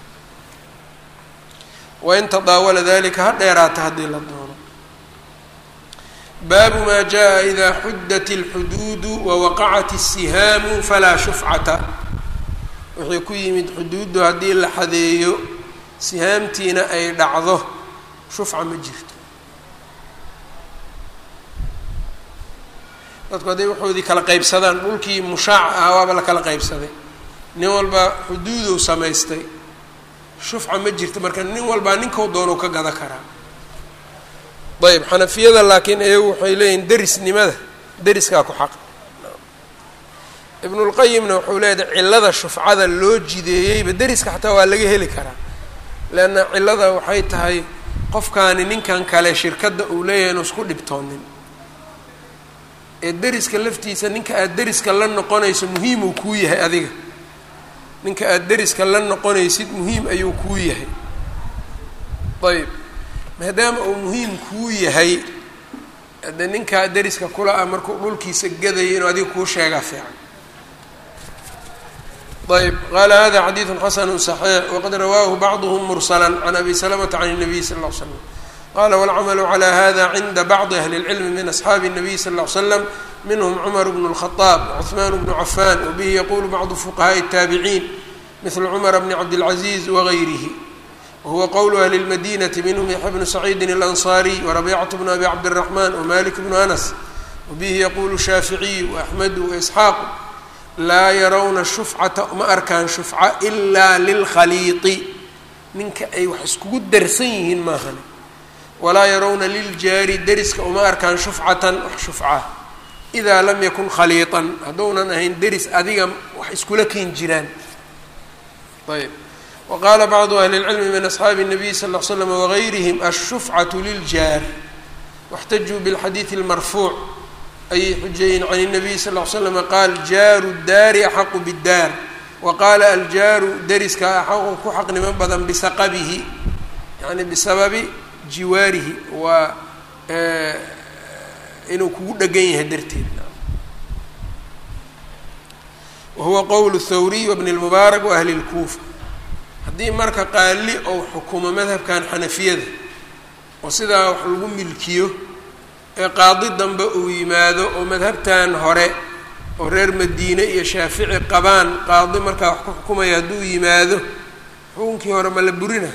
wain tadaawala dalika ha dheeraata haddii la doono baabu maa jaa idaa xuddat اlxuduudu wawaqacat الsihaamu falaa shufcata wixii ku yimid xuduuddu haddii la xadeeyo sihaamtiina ay dhacdo shufca ma jirto dadku hadday waxoodii kala qaybsadaan dhulkii mushaac ah waaba la kala qaybsaday nin walba xuduudow samaystay shufca ma jirto marka nin walbaa ninkau doonuu ka gada karaa ayb xanafiyada laakiin iyagu waxay leeyihin derisnimada deriskaa ku xaq ibnulqayimna wuxuu leeyahay cillada shufcada loo jideeyeyba deriska xataa waa laga heli karaa leanna cillada waxay tahay qofkaani ninkan kale shirkadda uu leeyahay inu isku dhibtoonin ee deriska laftiisa ninka aada deriska la noqonayso muhiimuu kuu yahay adiga ninka aada deriska la noqonaysid muhiim ayuu kuu yahay ayb maadaama uu muhiim kuu yahay de ninkaa deriska kula ah markuu dhulkiisa gadaya inuu adiga kuu sheegaa fiican ayb qaala hada xadiidu xasanu صaxiix waqad rawaahu bacduhm mursala can abi salamata can الnabiy sal ll l slam qala wاlcamalu calى hada cinda bacdi ahli اlcilmi min asxaabi الnabiy sal ll ly slam minhm cumar bn الkhaطaab wcuثmaan bnu cafan wabihi yaqulu bacdu fuqahaءi الtaabiciin mil cumar bni cabdاlcaziz wغayrihi wahuwa qowlu ahli اlmadinati minhm yaxya bnu saciidi اlanصariy warabiicatu bnu abi cabdالraxman wmalik bnu anas wabihi yaqulu shaaficiyu waaxmedu waisxaaqu laa yarawna shufcata ma arkaan shufca ilaa lilkhaliiqi ninka ay wax iskugu darsan yihiin maahane walaa yarawna liljaari deriska uma arkaan shufcatan wax shufca idaa lam yakun khaliiطan hadduunan ahayn deris adiga wax iskula keen jiraan ayb waqaala bacdu ahli اlcilmi min asxaabi الnabiy sal ll l slam wagayrihim ashufcatu liljaar واxtajuu bاlxadiiثi اlmarfuuc ayay xujeeyeen can الnabiy sal ll slm qaal jaaru daari axaqu bاddaar waqaala aljaaru deriska axaqu ku xaqnimo badan bisaqabihi yani bisababi jiwaarihi waa inuu kugu dhegan yahay darteed wahuwa qowl thawriy wbn اlmubaarak waahli اlkuufa haddii marka qaali ou xukumo madhabkan xanafiyada oo sidaa wax lagu milkiyo ee qaadi dambe uu yimaado oo madhabtan hore oo reer madiine iyo shaafici qabaan qaadi markaa wax ku xukumaya hadduu yimaado xukunkii hore ma la burina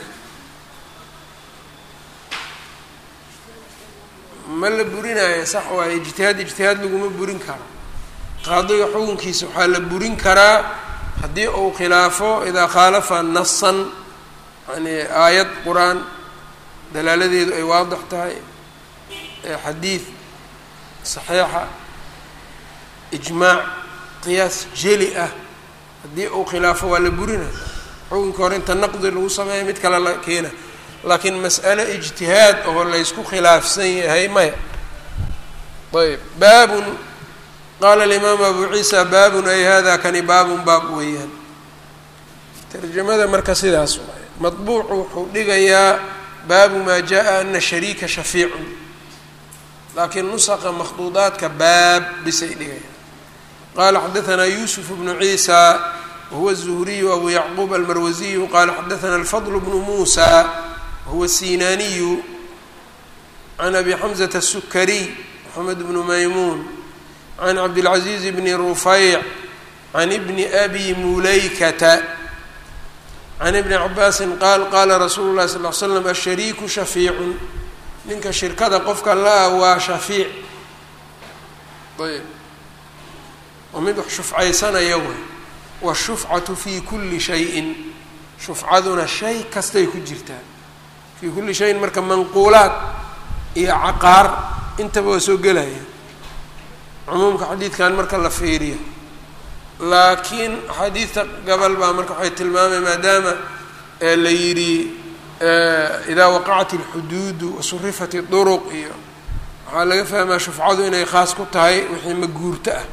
ma la burinayo sax waaye ijtihaad ijtihaad laguma burin karo qaadiga xukunkiisa waxaa la burin karaa haddii uu khilaafo idaa khaalafa nasan yani aayad qur-aan dalaaladeedu ay waadix tahay xadiid saxiixa ijmaac qiyaas jeli ah haddii uu khilaafo waa la burina xukunka hore inta naqdi lagu sameeya mid kale la keena laakiin mas'ale ijtihaad oo laysku khilaafsan yahay maya ayb baabun qaala alimaamu abu ciisa baabun ay hada kani baabun baab weeyaan tarjamada marka sidaas waay madbuucu wuxuu dhigayaa baabu maa jaa ana shariika shafiicun laakiin nusaqa makhduudaadka baab bisay dhigayaan qaala xadaanaa yuusuf bnu ciisa wahuwa الzuhriyu abu yacquub almarwasiyu qaala xadaana alfadl bnu muusa wahuwa الsinaaniyu can abi xamزة الsukariy moxamed bnu maymuun can cabdilcaziiz bni rufayc can bni abi mulaykata can ibni cabaasin qaal qaala rasuulu llahi sal l slam ashariiku shafiicun ninka shirkada qofka la-a waa shafiic ayb oo mid wax shufcaysanaya way washufcatu fii kulli shayin shufcaduna shay kastay ku jirtaa fii kulli shayin marka manquulaad iyo caqaar intaba waa soo gelaya cumuumka xadiidkan marka la fiiriyo laakiin axaadiidta gabal baa marka waxay tilmaamay maadaama la yidhi idaa waqacat اlxuduudu wasurifat اduruq iyo waxaa laga fahmaa shufcadu inay khaas ku tahay wixii maguurto ah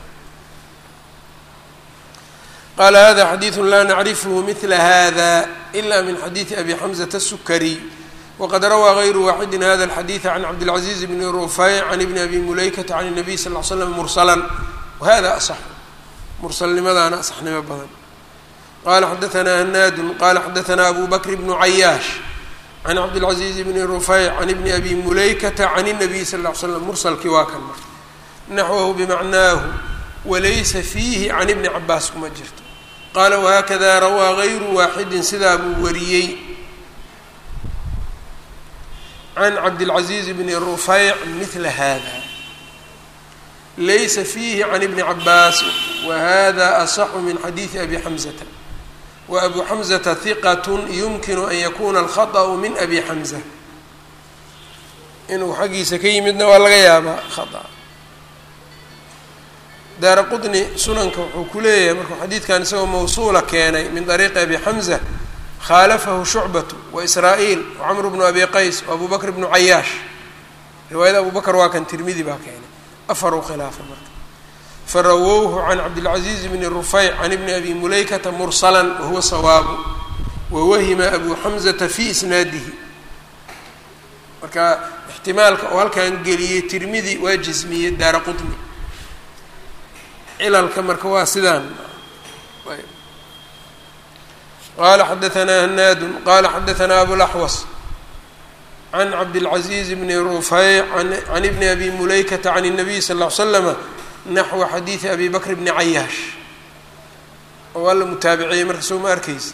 qaala hada xadiidu laa nacrifhu mila hada ila min xadiidi abi xamzata الsukariy wqad rawaa غayru waaxidi hada الxadiiث can cabdالcaزiiz bn rufayc can ibni abi mulaykata can الnabiy sal ll ly slam mursala wahada asax mursalnimadaana asaxnimo badan qala xadaثna hanaadu qala xadaثna abu bakr bnu cayaash can cabdالcaزiiz bni rufayc can ibni abi mulaykata can الnabiy sal ll ly slam mursalkii waa kan mar naxwahu bimacnaahu walaysa fiihi can ibni cabaas kuma jirto qaala wahakada rawaa غayru waaxidi sidaa buu wariyey can cabdilcaziiz bni rufayc mila hada laysa fiihi can ibni cabaas wahada asaxu min xadiidi abi xamzata wa abu xamzata hiqat yumkinu an yakuna alkhaطأu min abi xamza inuu xaggiisa ka yimidna waa laga yaabaa khaa daara qطni sunanka wuxuu ku leeyahay markuu xadiidkan isagoo mawsuula keenay min طariiqi abi xamza khalafahu shucbatu waisraa-iil wacamru bnu abi qays waabu bakr bnu cayaash riwaayada abu bakr waa kan tirmidi baa keenay afaruu khilaafa marka farawowhu can cabdilcaziiz bni rufayc can ibni abi mulaykata mursala wahuwa sawaabu wawahima abu xamzata fi isnaadihi marka ixtimaalka oo halkan geliyey tirmidi waa jismiyey daara qutni cilalka marka waa sidaan qala xadaثna hanaadu qala xadaثna abulaxwas can cabdالcaزiiz bni rufayc can ibni abi mulaykata can الnabiy sal ll ly slama naxwa xadiidi abi bakr bni cayaash oo waa la mutaabiciyey marka soo ma arkeysa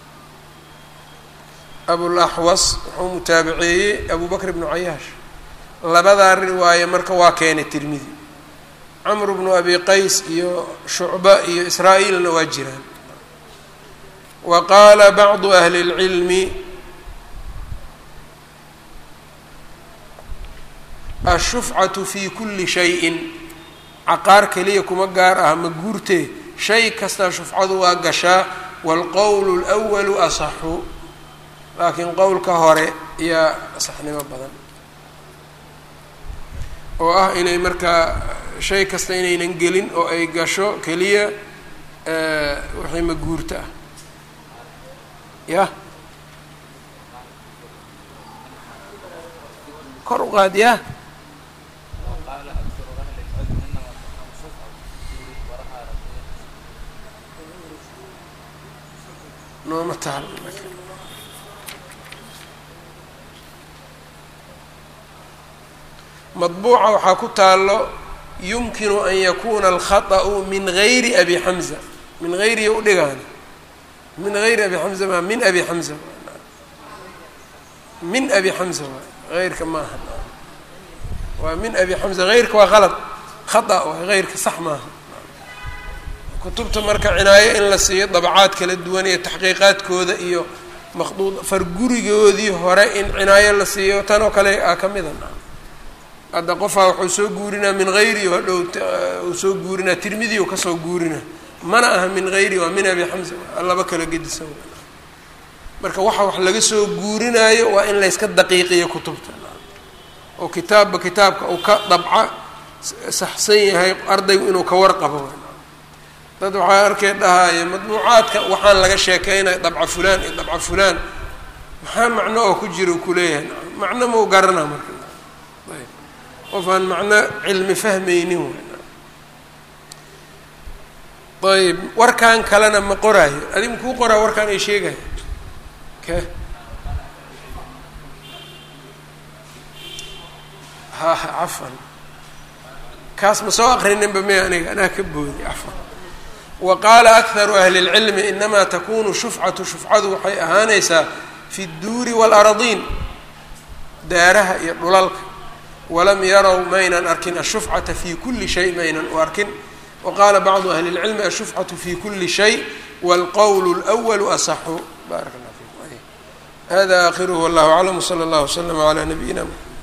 abulaxwas wuxuu mutaabiceeyey abu bakr bnu cayaash labadaa riwaaye marka waa keenay tirmidi camr bnu abi qays iyo shucba iyo israa-iilna waa jiraan wa qaala bacdu ahli اlcilmi ashufcatu fi kuli shayin caqaar keliya kuma gaar ah ma guurtee shay kasta shufcadu waa gashaa waalqowlu اlأwalu asaxu laakiin qowlka hore ayaa asaxnimo badan oo ah inay markaa shay kasta inaynan gelin oo ay gasho keliya wixii ma guurta ah ya kor u qaad ya nooma taal madbuuca waxaa ku taalo yumkinu an yakuna alkhaطأu min gayri abi xamza min gayrihi udhigaana min gayri abi xamza ma min abi xamza min abi xamza waay heyrka maaha waa min abi xamza heyrka waa qalad khata waay heyrka sax maaha kutubta marka cinaayo in la siiyo dabcaad kala duwan iyo taxqiiqaadkooda iyo maqduud fargurigoodii hore in cinaayo la siiyo tan oo kale a ka mida hadda qofaa wuxuu soo guurinaa min hayri hadhow uu soo guurinaa tirmidi u kasoo guurinaa mana aha min hayri waa min abi xamza laba kala gedisan marka waxa wax laga soo guurinaayo waa in layska daqiiqiyo kutubta oo kitaabba kitaabka uu ka dabca saxsan yahay ardaygu inuu ka warqabo dad waxaa arkay dhahaaye madbuucaadka waxaan laga sheekeynaya dabca fulaan iyo dabca fulaan maxaa macno oo ku jira u kuleeyahay macno mau garanaa marka qof aan macno cilmi fahmaynin ayb warkan kalena ma qoraayo adig makuu qoraa warkaan ay sheegaya ke ha cafan kaas ma soo aqrininba me aniga anaa ka boodi cafan wa qaala akharu ahli اlcilmi inamaa takunu shufcatu shufcadu waxay ahaanaysaa fi اdduuri wاlaradiin daaraha iyo dhulalka walam yarow maynan arkin ashufcata fi kuli shay maynan u arkin waqaala bacdu ahli اlcilmi ashufcatu fi kuli shay wاlqowl اlأwl asaxu barak اllah fikum hada akhiruhu wallah aclam wslى اllah wslm عlى nabiyina mxamed